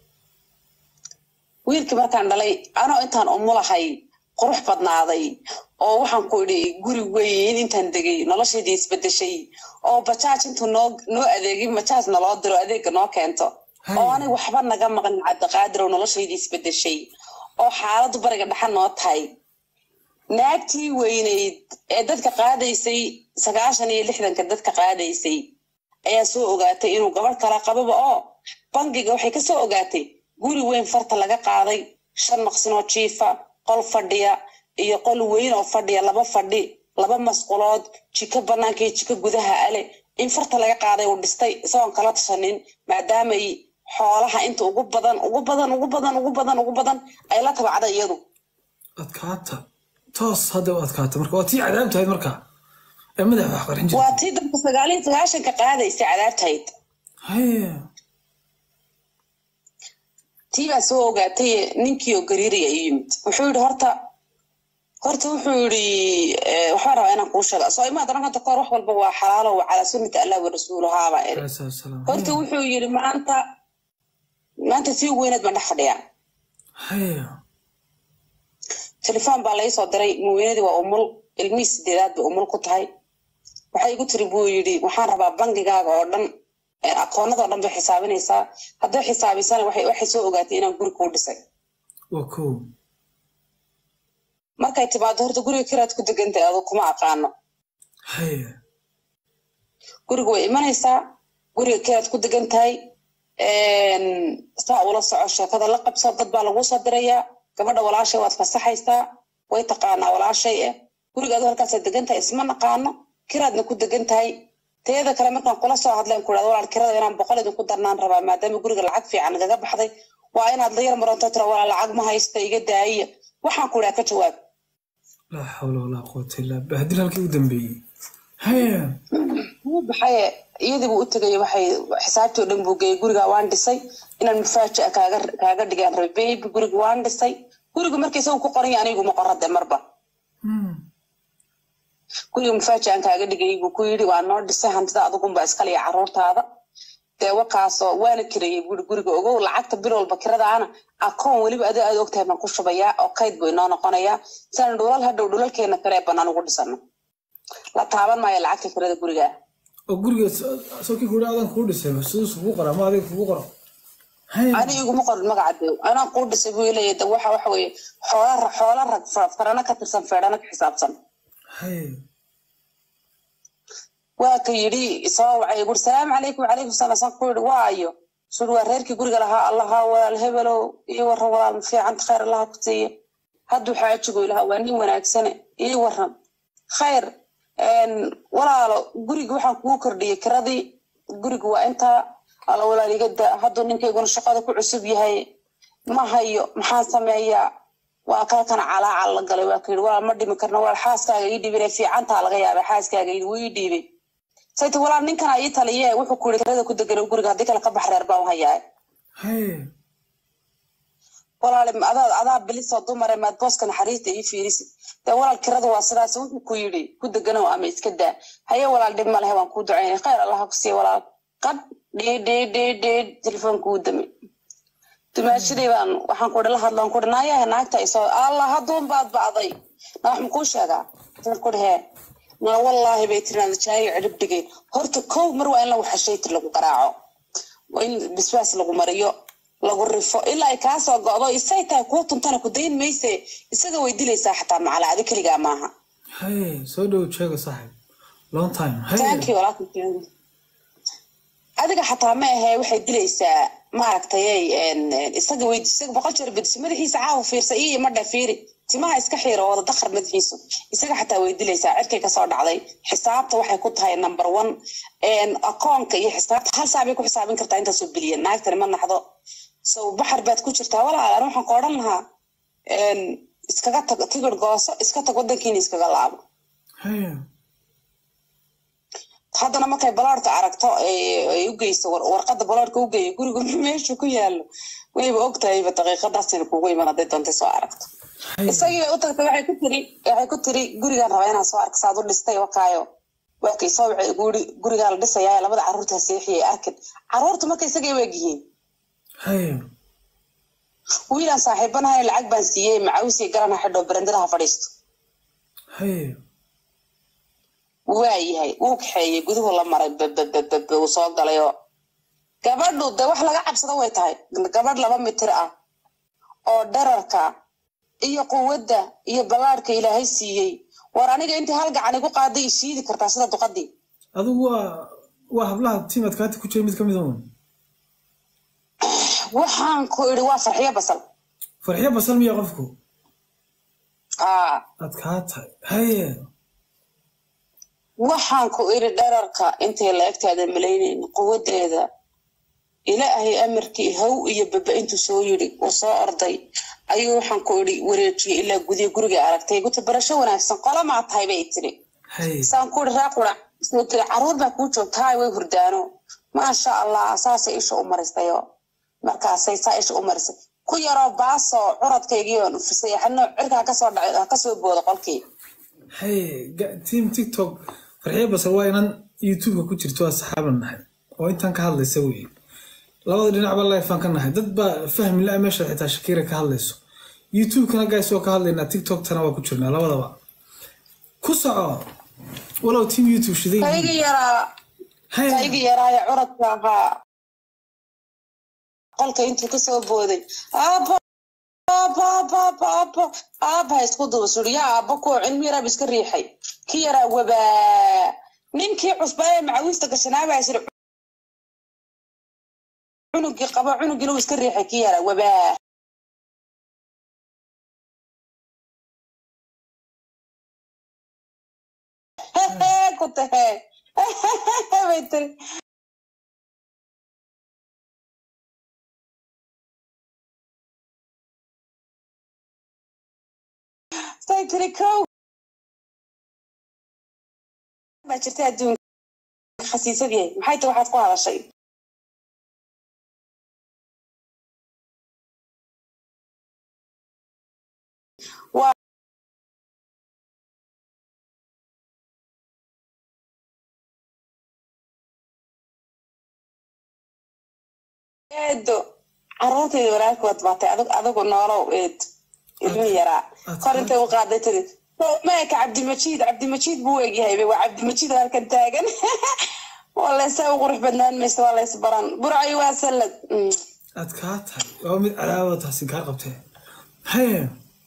wiilkii markaan dhalay anoo intaan umulahay qurux badnaaday oo waxaan ku idhi guri weyn intaan degay noloshaydii isbedeshay oo bajaaj intuu noo noo adeegay bajaaj naloo diro adeega noo keento Hay. oo aniga waxba naga maqan cabdiqaadir oo noloshaydii isbedeshay oo xaaladdu bariga dhexa noo tahay naagtii weyneyd ee dadka qaadaysay sagaashan iyo lixdanka dadka qaadaysay ayaa soo ogaatay inuu gabadh kala qababa oo bangiga waxay ka soo ogaatay guri weyn farta laga qaaday shan maqsin oo jiifa qol fadhiya iyo qol weyn oo fadhiya laba fadhi laba masqulood jiko banaanka iyo jiko gudaha ale in farta laga qaaday uu dhistay isagoon kala tashanin maadaamay xoolaha inta ugu badan ugu badan ugu badan ugu badan ugu badan ay la tabacday iyadu adkaata toos hadda u adkaata marka waa tii cadaab tahayd marka ee madaxa wax qarxin jirtay waa tii dadka sagaal iyo sagaashanka qaadaysa cadaabtayd haye tii baa soo ogaatay ninkii oo gariiraya i yimid wuxuu yidhi horta horta wuxuu yidhi eh, waxbaan rabaa inaan kuu sheega soo imaa daran hadda kahor wax walba waa xalaalo wa calaa sunnati allah wa rasuuluhaabaa iri alayhi salaatu wasalaam horta wuxuu yidhi maanta maanta tii ugu weyneed baan dhex fadhiyaa haye telefoon baa lai soo diray muweynadii waa umul ilmihii sideedaad bay umul ku tahay waxay igu tiri buu yidhi waxaan rabaa bangigaaga oo dhan eh, akoonada oo dhan bay xisaabinaysaa hadday xisaabisana waxay waxay soo ogaatay inaan guri kuu dhisay waa kow markay timaado horta guriga kiraad ku degantay adu kuma aqaano haye guriga way imanaysaa guriga kiraad ku degan tahay saa ula soco sheekada la qabso dad baa laguu soo dirayaa gabadha walaashay waad fasaxaysaa way taqaanaa walaashay eh guriga adu halkaasaad degan tahay isma naqaano kiraadna ku degan tahay teeda kale markaan kula soo hadleen ku idhahdo walaal kirada inaan boqol idinku darnaan rabaa maadaama guriga lacag fiican nagaga baxday waa inaad la yar maranto tira walaal lacag ma haysta iga daaya waxaan ku idhaha ka jawaab laa xawla walaa quwata illaa bahdil halkii u dambeeyey haye wuu baxaye iyadii buu u tegay waxay xisaabtii oo dhan buu geeyey guriga waan dhisay inaan mafaajica kaaga kaaga dhigaan rabay baby guriga waan dhisay guriga markii isagu ku qoran yahay anigu ma qorade marba Hmm. guriga mafaajican kaaga dhigay buu ku yidhi waa noo dhisay hantida adugunba iskale iyo caruurtaada dee wakaasoo waana kirayey guri guriga ogow lacagta bil walba kiradaana akoon weliba adi aad ogtahay baan ku shubayaa oo kayd buu inoo noqonayaa siaan dhulal hadhow dhulalkeena kale ee bannaan ugu dhisano la taaban maayo lacagta kirada guriga oo guriga sokii kuhi adan kuu dhisay siduu kugu qora ama adiga kugu qoro haye ani iguma qorin magaca dew anaan kuu dhisay buu leeyahay de waxa waxa weeye xoola ra- xoola rag fa- farana ka tirsan feedhana ka xisaabsan haye waa ka yidhi soo wacay guri salaamu calaykum wacalaykum salaam san ku yidhi waayo suri waa reerkii guriga lahaa allaha walaal hebelow ii waran walaal ma fiicanta khayr allaha ku siiya hadduu xaajigo ilaha waa nin wanaagsane ii waran khayr een, walaalo guriga waxaan kugu kordhiyey kiradii guriga waa intaa alla walaal iga daa hadduu ninkayguna shaqada ku cusub yahay ma hayo maxaan sameeyaa waa kaa kana calaacal la galay waa ka yidhi walaal ma dhimi karno walaal xaaskaaga ii dhibinay fiicantaa laga yaabay xaaskaaga yidhi wuu ii dhiibay sayta walaal ninkana ii taliye wuxuu ku yidhi kirada ku degan guriga haddii kale ka bax reer baan u hayaa haye walaal adaa adaa bilisoo dumare maad booska naxariista ii fiirisid dee walaal kirada waa sidaas wuxuu ku yidhi ku deganow ama iska daa haye walaal dhib ma lehe waan kuu ducaynay khayr allaha ku siiya walaal qad dhii dhii dhii dhii telefoonku uu damay dumaashadii baan waxaan ku la hadlaan ku naayaha naagta isoo allah hadduun baad bacday na wax makuu sheegaa waxaan ku hee na wallaahi bay tiri aan jaayo cirib dhigay horta kow mar waa in lagu xashaytir lagu garaaco waa in bisbaas lagu mariyo lagu rifo ilaa ay kaa soo go'do isay tahay kuu tuntana ku dayn mayse isaga way dilaysaa xataa macala adi keligaa maaha haye soo dhow jeego saaxib long time haye thank you walaalkan adiga xataa ma ahe waxay dilaysaa maaragtay isaga weydi isaga boqol jeer bedisi madaxiisa caawa fiirsa iyo imadha fiiri timaha iska xiiro wada dakhar madaxiisu isaga xataa way dilaysaa cirkay kasoo dhacday xisaabta waxay ku tahay number one akoonka iyo xisaabta hal saacbay ku xisaabin kartaa intaasoo bilyan naagtani ma naxdo so baxar baad ku jirtaa walaalan waxaan ku odhan lahaa iskaga tag tigir gooso iska tag wadankiina iskaga laabo haye haddana markay baloorka aragto ay u geyso warqadda baloorka u geeyo guriga meeshu ku yaalo wayba ogtahayba daqiiqadaasina kugu iman hadday doontay soo aragto haye isagii bay u tagtay waxay ku tiri waxay ku tiri gurigaan rabaa inaan soo arko saad u dhistay wakaayo waa kay soo waxay guri gurigaa la dhisayaa labada carruurta seexiyay arkin carruurta marka isagay waag yihiin haye wiilaan saaxiibanahay lacag baan siiyey macawsii garan ha xidho berendada ha fadhiisto haye waa yahay wuu kaxeeyey guduhu la maray babababab uu soo galay oo gabadhu de wax laga cabsado way tahay gabadh laba mitir ah oo dherarka iyo quwadda iyo ballaadhka ilaahay siiyey war aniga intii hal gacan igu qaaday i shiidi kartaa sida duqadii adigu waa waa hablaha tiimad kaati ku jira mid ka mid un waxaan ku idhi waa farxiyo basal farxiyo basal miya qofku aa aad kaa tahay haye waxaan ku idhi dherarka intay la egtaada malaynayn quwaddeeda ilaahay amarkii haw iyo baba intuu soo yidhi uu soo orday ayuu waxaan ku idhi wareejiyey ilaa gudiya guriga aragtay guta barasho wanaagsan qolamaa tahay bay tiri haye saan ku ihi raa qurac soo tiri caruur baa kuu joogta hay way hurdaano maasha allah saasay isha u marisayo markaasay saa isha u marisay ku yaroo baasoo curadkaygii oon ufisay xadno cirka ha kasoo dhacay ha kasoo boodo qolkii haye ga- team tiktok farxiyo basal waa inan youtubeka ku jirto waa saxaaban nahay oo intaan ka hadlaysa wey labada dhinacba lifaan ka nahay dad baa fahmi la meesha xitaa shakiira ka hadlayso youtubekana gays waa ka hadlaynaa tiktoktana waa ku jirnaa labadaba ku soco walow team youtube shiday yihiin. kaygii yaraa haye kaygii yaraaye curadka ahaa qolka intuu kasoo booday aabo aabo aabo aabo aabo aaba ha isku duba suri yaa aabo kuwa cilmi yaraab iska riixay ki yaraa wabaa ninkii cusbaa ee macawiista gashanaabaa siri cunugii qabo cunugiina uu iska riixay ki yaraa wabaa ku tahe bay tiri say tiri kow baa jirta adduunka khasiisadii maxay tahay waxaad ku hadashay waa eedo caruurtayda walaalkood baatay adag adigu noolow eed ilmi yaraa kor intay u qaaday tiri meeka cabdimajiid cabdimajiid buu egyahay waa cabdimajiid oo halkan taagan waa laysaa u qurux badnaan maysa waa lays baran burcayo waa sallad Mm. aad kaa tahay waa mid cadaawada taasi kaa qabtee haye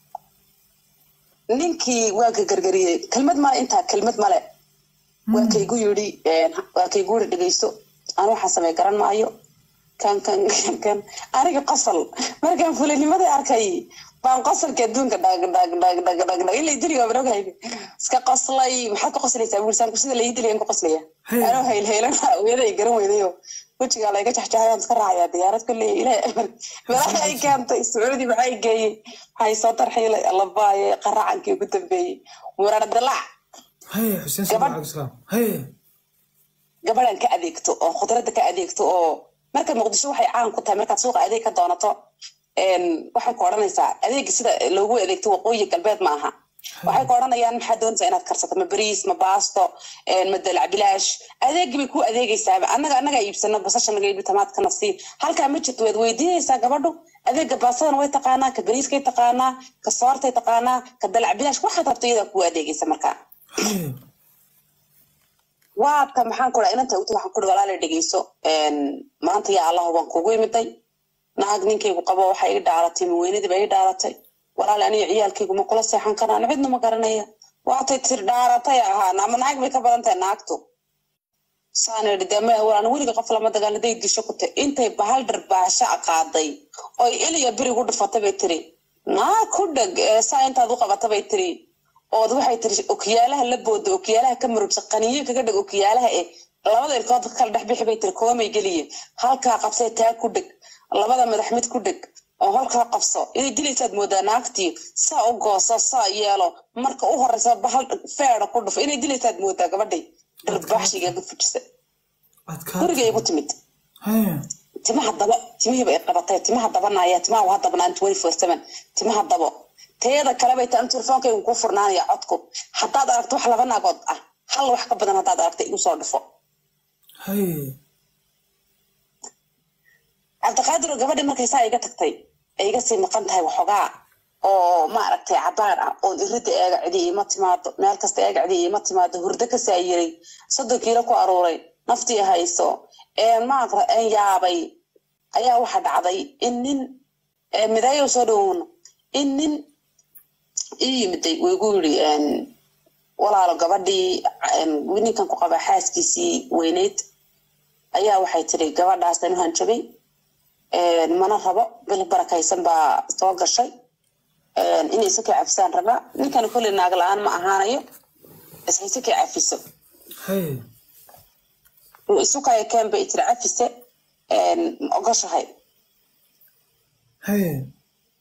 ninkii waa ka gargariyey kelmad male intaa kelmad male waa kaygu yidhi waa kaygu yidhi dhegeysto anu waxaan samey garan maayo kan kan kan kan aniga qosol markaan fulinimada arkay baan qosolka adduunka dhag dhag dhag dhag dhag dhag ilaa diliga baan ogahay iska qoslay maxaad ka qoslaysaa buursaanku sida la ii diliyaan ku qoslaya Hey. anoo hayl haylan weeda ay garan weydayo wejigaa layga jaxjaxayaan iska raacayaa diyaarad kulley ilaahay meelaha ay keentay sacuudi maxay geeyey waxay soo tarxiilay allabaaye qaracankii ugu dambeeyey murar dalac haye xuseen Gabadh- salaam salaam haye gabadhan ka adeegto oo khudradda ka adeegto oo marka muqdisho waxay caan ku tahay markaad suuqa adeeg ka doonato een, waxay ku odhanaysaa adeega sida loogu adeegto waqooyi galbeed ma aha waxay ku odhanayaan maxaa doonaysaa inaad karsato ma bariis ma baasto een, ma dalac bilaash adeegi bay ku adeegaysaaba annaga annaga iibsano basasha naga iibi tamaadkana sii halkaa ma jirto waad weydiinaysaa gabadhu adeega baastadana way taqaanaa ka bariiskay taqaanaa ka soortay taqaanaa ka dalac bilaash waxaad rabto iyadaa kuu adeegaysa markaa haye waadka maxaan ku dhaha inanta uti waxaan kuri walaala dhegeyso een, maanta yaa allah waan kugu imiday naag ninkaygu qabo waxay ii dhaaratay maweynadiiba ii dhaaratay walaala aniga ciyaalkaygu ma kula seexan karaan cidna ma garanaya waatay tir dhaaratay ahaan ama naag bay ka badan tahay naagtu saan idhi dee maya walaan weliga qof lama dagaaladay disho ku tahay intay bahal dharbaaasha qaaday oy eliya berigu dhufatay bay tiri naag ku dheg ee saa intaad u qabata bay tiri ood waxay tiri okiyaalaha la booda okiyaalaha ka murugsa qaniyo kaga dheg okiyaalaha eh labada ilkood kala dhex bixi bay tiri koomay geliye halkaa qabsee taa ku dheg labada madax mid ku dheg oo halkaa qabso inay dilaysaad moodaa naagtii saa u gooso saa yeelo marka u horeysa bahal feeda ku dhufo inay dilaysaad moodaa gabadhay dharbaaxshigaga fujisa aad kaa guriga igu timid haye timaha dabo timihiiba ay qabatay timaha dabanaya timaha waa dabnaan twenty four seven timaha dabo teeda kale bay taan telefoonkaygu kuu furnaanaya codku haddaad aragto wax laba naagood ah hal wax ka badan haddaad aragta igu soo dhufo haye cabdiqaadir oo gabadhii markay saa iga tagtay ay iga sii maqan tahay waxoogaa oo maaragtay cabaar ah oon iridda eega cidi iima timaado meel kasta eega cidi iima timaado hurdo ka saayiray soddon kiilo ku aruuray naftii hayso een maaragta een yaabay ayaa waxa dhacday in nin ee midaayo soo dhowowno in nin ii yimiday wuu igu yidhi een, walaalo gabadhii een, ninkan ku qabaa xaaskiisii weyneyd ayaa waxay tiri gabadhaastan u hanjabay een, mana rabo bil barakaysan baa soo gashay een, inay isakay cafisaan rabaa ninkan kolley naag la-aan ma ahaanayo isay isakay cafiso haye isukaya keen bay tiri cafise een, ma ogoshahay haye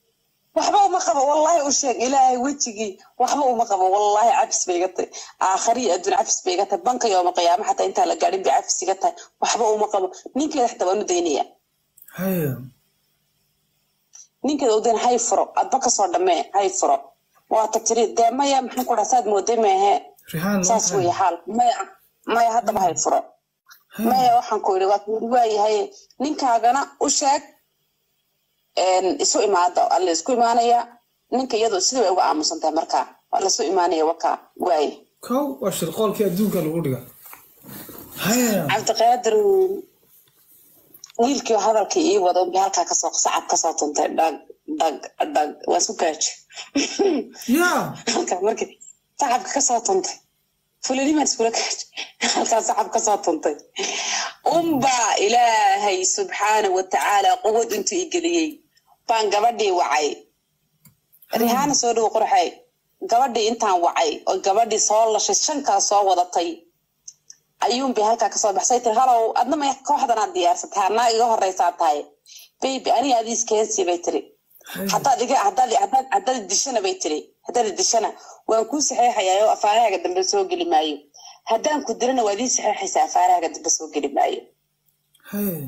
waxba uma qabo wallahi u sheeg ilaahay wejigii waxba uma qabo wallahi cafis bay iga tahay aakhari iyo adduun cafis bay iga tahay banka yooma qiyaama xataa intaa la gaadhin bay cafis iga tahay waxba uma qabo ninkeeda xitaa waan u daynaya haya ninkeeda u dayn hay furo adba kasoo dhammee hay furo waata tiri dee maya maxaan ku dhaha saad mooday meehe rihaan saas weeye xaal maya maya haddaba hay furo maya waxaan ku yidhi waa kuuri waayahay ninkaagana u sheeg een, isu imaada alla isku imaanaya ninka iyadoo sidii bay uga aamusan tahay markaa waa lasu imaanaya wakaa waaye kow waa shirqoolkii adduunka lagu dhiga haya cabdiqaadir wiilkii hadalkii ii wada unbi halkaa kasoo sacab kasoo tuntay dhag dhag dhag waa isku gaajo yaa halkaa markii sacabka kasoo tuntay fulanimaan iskula gaajo halkaa sacab kasoo tuntay unbaa ilaahay subxaana watacaala quwad intuu i geliyey baan gabadhii wacay rihaana soo dhowo qorxay gabadhii intaan wacay oo gabadhii soo lashay shankaa soo wadatay ayuunbay halkaa kasoo baxsay tiri halow adna may kooxdanaad diyaarsatay anaa iga horeysaa tahay baby aniga adiis keensi bay tiri haddaad iga haddaad haddaad haddaad dishana bay tiri haddaad dishana waan kuu saxeexayaa oo afaarahaaga dambe soo geli maayo haddaan ku dilana waad ii saxeexaysaa afaarahaaga dambe soo geli maayo haya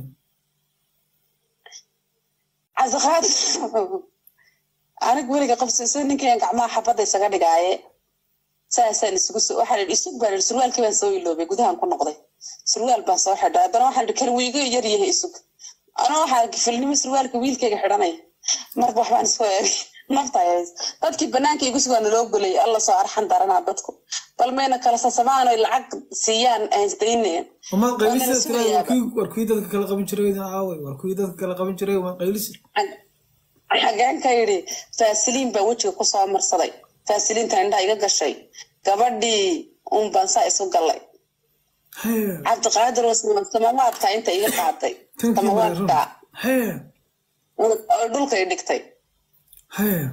cabdiqaadir aniga weliga qabsayso ninkan gacmaha xabadda isaga dhigaaye saasaan isugu soo waxaa la isug baan ihi surwaalkii baan soo iloobay gudahan ku noqday surwaal baan soo xidhay haddana waxaan ihi kan wiiga yar yahay isug anaa waxaa gifilnimo surwaalka wiilkayga xidhanaya marba waxbaan isoo eegay nafta hays dadkii banaanka igu sugaa naloo golay alla soo arxan daranaa dadku bal mayna kala sasamaan oy lacag siiyaan haysdaynaya umaad Waa nala qaylisa tira sugayaaba. war kuwii war kuwii dadka kala qaban jiray aaway war kuwii dadka kala qaban jiray umaad qaylisa xageen ka yidhi faasiliin baa wejiga kusoo marsaday faasiliinta indhaha iga gashay gabadhii un baan saa isu gallay haya cabdiqaadir oo sama- samawaadka inta iga qaaday tankii samawaadka haya oo dhulka i dhigtay haya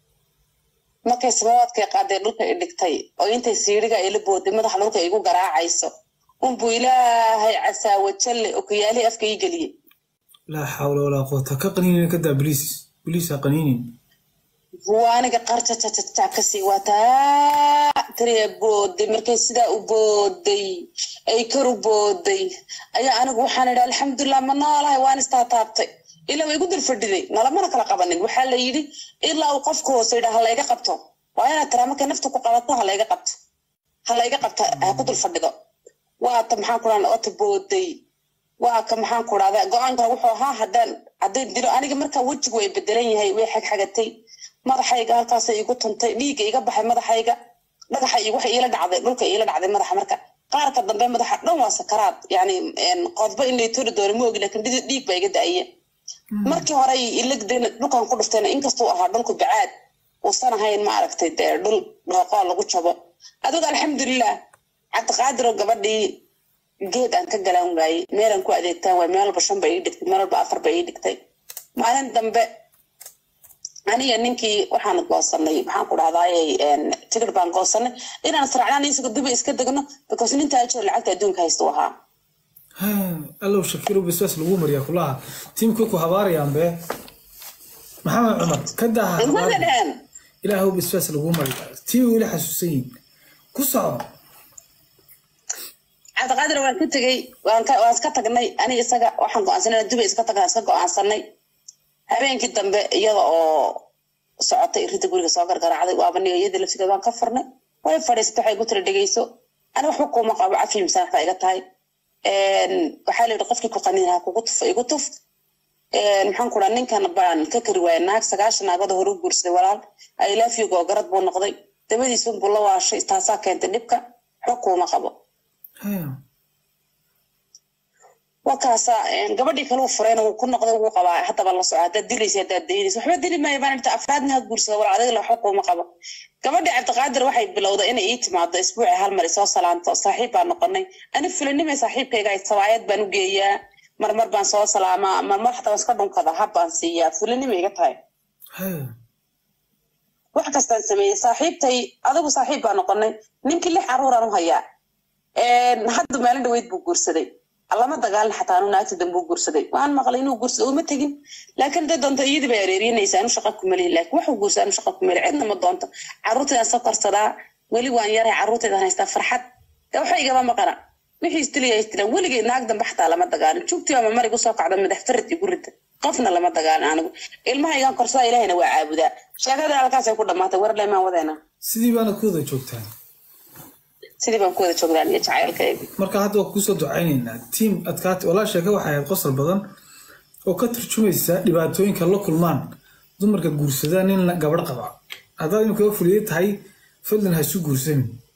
markay samawaadkay qaaday dhulka i dhigtay oo intay siiriga ila booday madaxa dhulka igu garaacayso unbuu ilaahay casaawajalle okiyaalihii afka ii geliyey laa xawla walaa quwata ka qaniinin ka daa biliis biliis ha qaniinin waa aniga qarjajajajac kasii waataa tiriya booday markay sidaa u booday ay kar u booday ayaa anigu waxaan idhi alxamdulilah ma noolahay waan istaataabtay ilaa way igu dul fadhiday nalamana kala qabanin waxaa la yidhi ilaa uu qofku hoose yidhaa ha layga qabto waa inaad tiraa markay naftu ku qabato ha layga qabto ha layga qabto ha ku dul fadhido waata maxaan ku dhaha ota booday waa ka maxaan ku dhahda go-aanka wuxuu ahaa haddaan haddaan dilo aniga markaa wejigu way bedelan yahay way xagxagatay madaxayga halkaasay igu tuntay dhiigga iga baxay madaxayga dhagaxa iyo waxa iila dhacday dhulka iila dhacday madaxa marka qaarka dambe madaxa dhan waa sakaraad yani qodba in lay tori doono ma ogi lakin dhidi- dhiig baa iga da-aye markii hore ilagdeen dhulkan ku dhuftayna inkastuu ahaa dhulku bacaad uusan ahayn ma aragtay dee dhul dhooqoo lagu jabo adigu alxamdulilah cabdiqaadiroo gabadhii geed aan ka galaan waayey meelaan ku adeegtaan waay meel walba shan bay ii dhigtay meel walba afar bay ii dhigtay maalin dambe aniga ninkii waxaan goosanay maxaan ku dhahdaayey tigir baan goosanay inaan israacnaan isaga duba iska degno because nintaa jiro lacagta adduunka haysta u ahaa haya allow shakiiro bisbaas lagu mariyaa kulaha tiimkii ku habaarayaan bee maxamed cumar ka daaha Isma habaari dhaheen ilaahow bisbaas lagu mariyaa tii weli xasuusan yihin ku soco cabdiqaadir waan ka tegey waan ka waan iska tagnay ani isaga waxaan go-aansanay duba iska tagnaa iska go-aansanay habeenkii dambe iyada oo socotay irida guriga soo gargaraacday waaba niga iyadii laftigeed waan ka furnay way fadhiisatay waxay igu tiri dhegeyso ani waxba kuuma qabo cafi misaax baa iga tahay waxaa la yidhi qofkii ku qaniin ha kugu tuf igu tuf maxaan ku dhaha ninkan baan ka kari waaya naag sagaashan naagada hore u guursaday walaal ailaafyig oo garad buu noqday dabadiisun buu la waashay taasaa keentay dhibka waxba kuuma qabo haya wakaasa gabadhii kale uu furayna wuu ku noqday wuu qabaa haddaba la soco haddaad dilaysa haddaad daynaysa waxba dili maayo baan irta afraadna ha guursada war adiga la waxba kuuma qabo gabadhii cabdiqaadir waxay bilowday inay ii timaado isbuuci hal mar isoo salaanto saaxiib baan noqonay ani fulinimay saaxiibkayga ay sabaayad baan u geeyaa marmar baan soo salaamaa marmar xataa waan iska dhunkada hab baan siiyaa fulinima iga tahay haya wax kastaan sameeyey saaxiibtay adigu saaxiib baan noqonay ninkii lix caruuraan u hayaa hadda maalin dhaweyd buu guursaday lama dagaalin xataa anu naagta dambe u guursaday waan maqlay inuu guursado uma tegin laakiin hadday doonto iyadii bay areerinaysa anu shaqa kumalihi laakiin waxuu guursa anu shaqa kumali cidna ma doonto carruurtaydan sakorsadaa weli waan yaray carruurtaydan haystaa farxad de waxa igama maqana wixii istiliya istilaan weligay naag dambe xataa lama dagaalin jugtii ama marigu soo kacdo madax farad igu rida qofna lama dagaalin anigu ilmahaygan korsada ilahayna waa caabudaa sheekada halkaasay ku dhamaatay war lemaan wadeena sidii baana ku wada joogtaan sidii baan ku wada joognaan iyo jacaylkayga marka hadda waa kusoo ducaynaynaa tiim adkaati walaa sheeke waxay ahayd qosol badan oo ka turjumaysa dhibaatooyinka la kulmaan dumarka guursadaan nin gabadh qaba haddaad imika fuliye tahay fadlan ha isu guursanin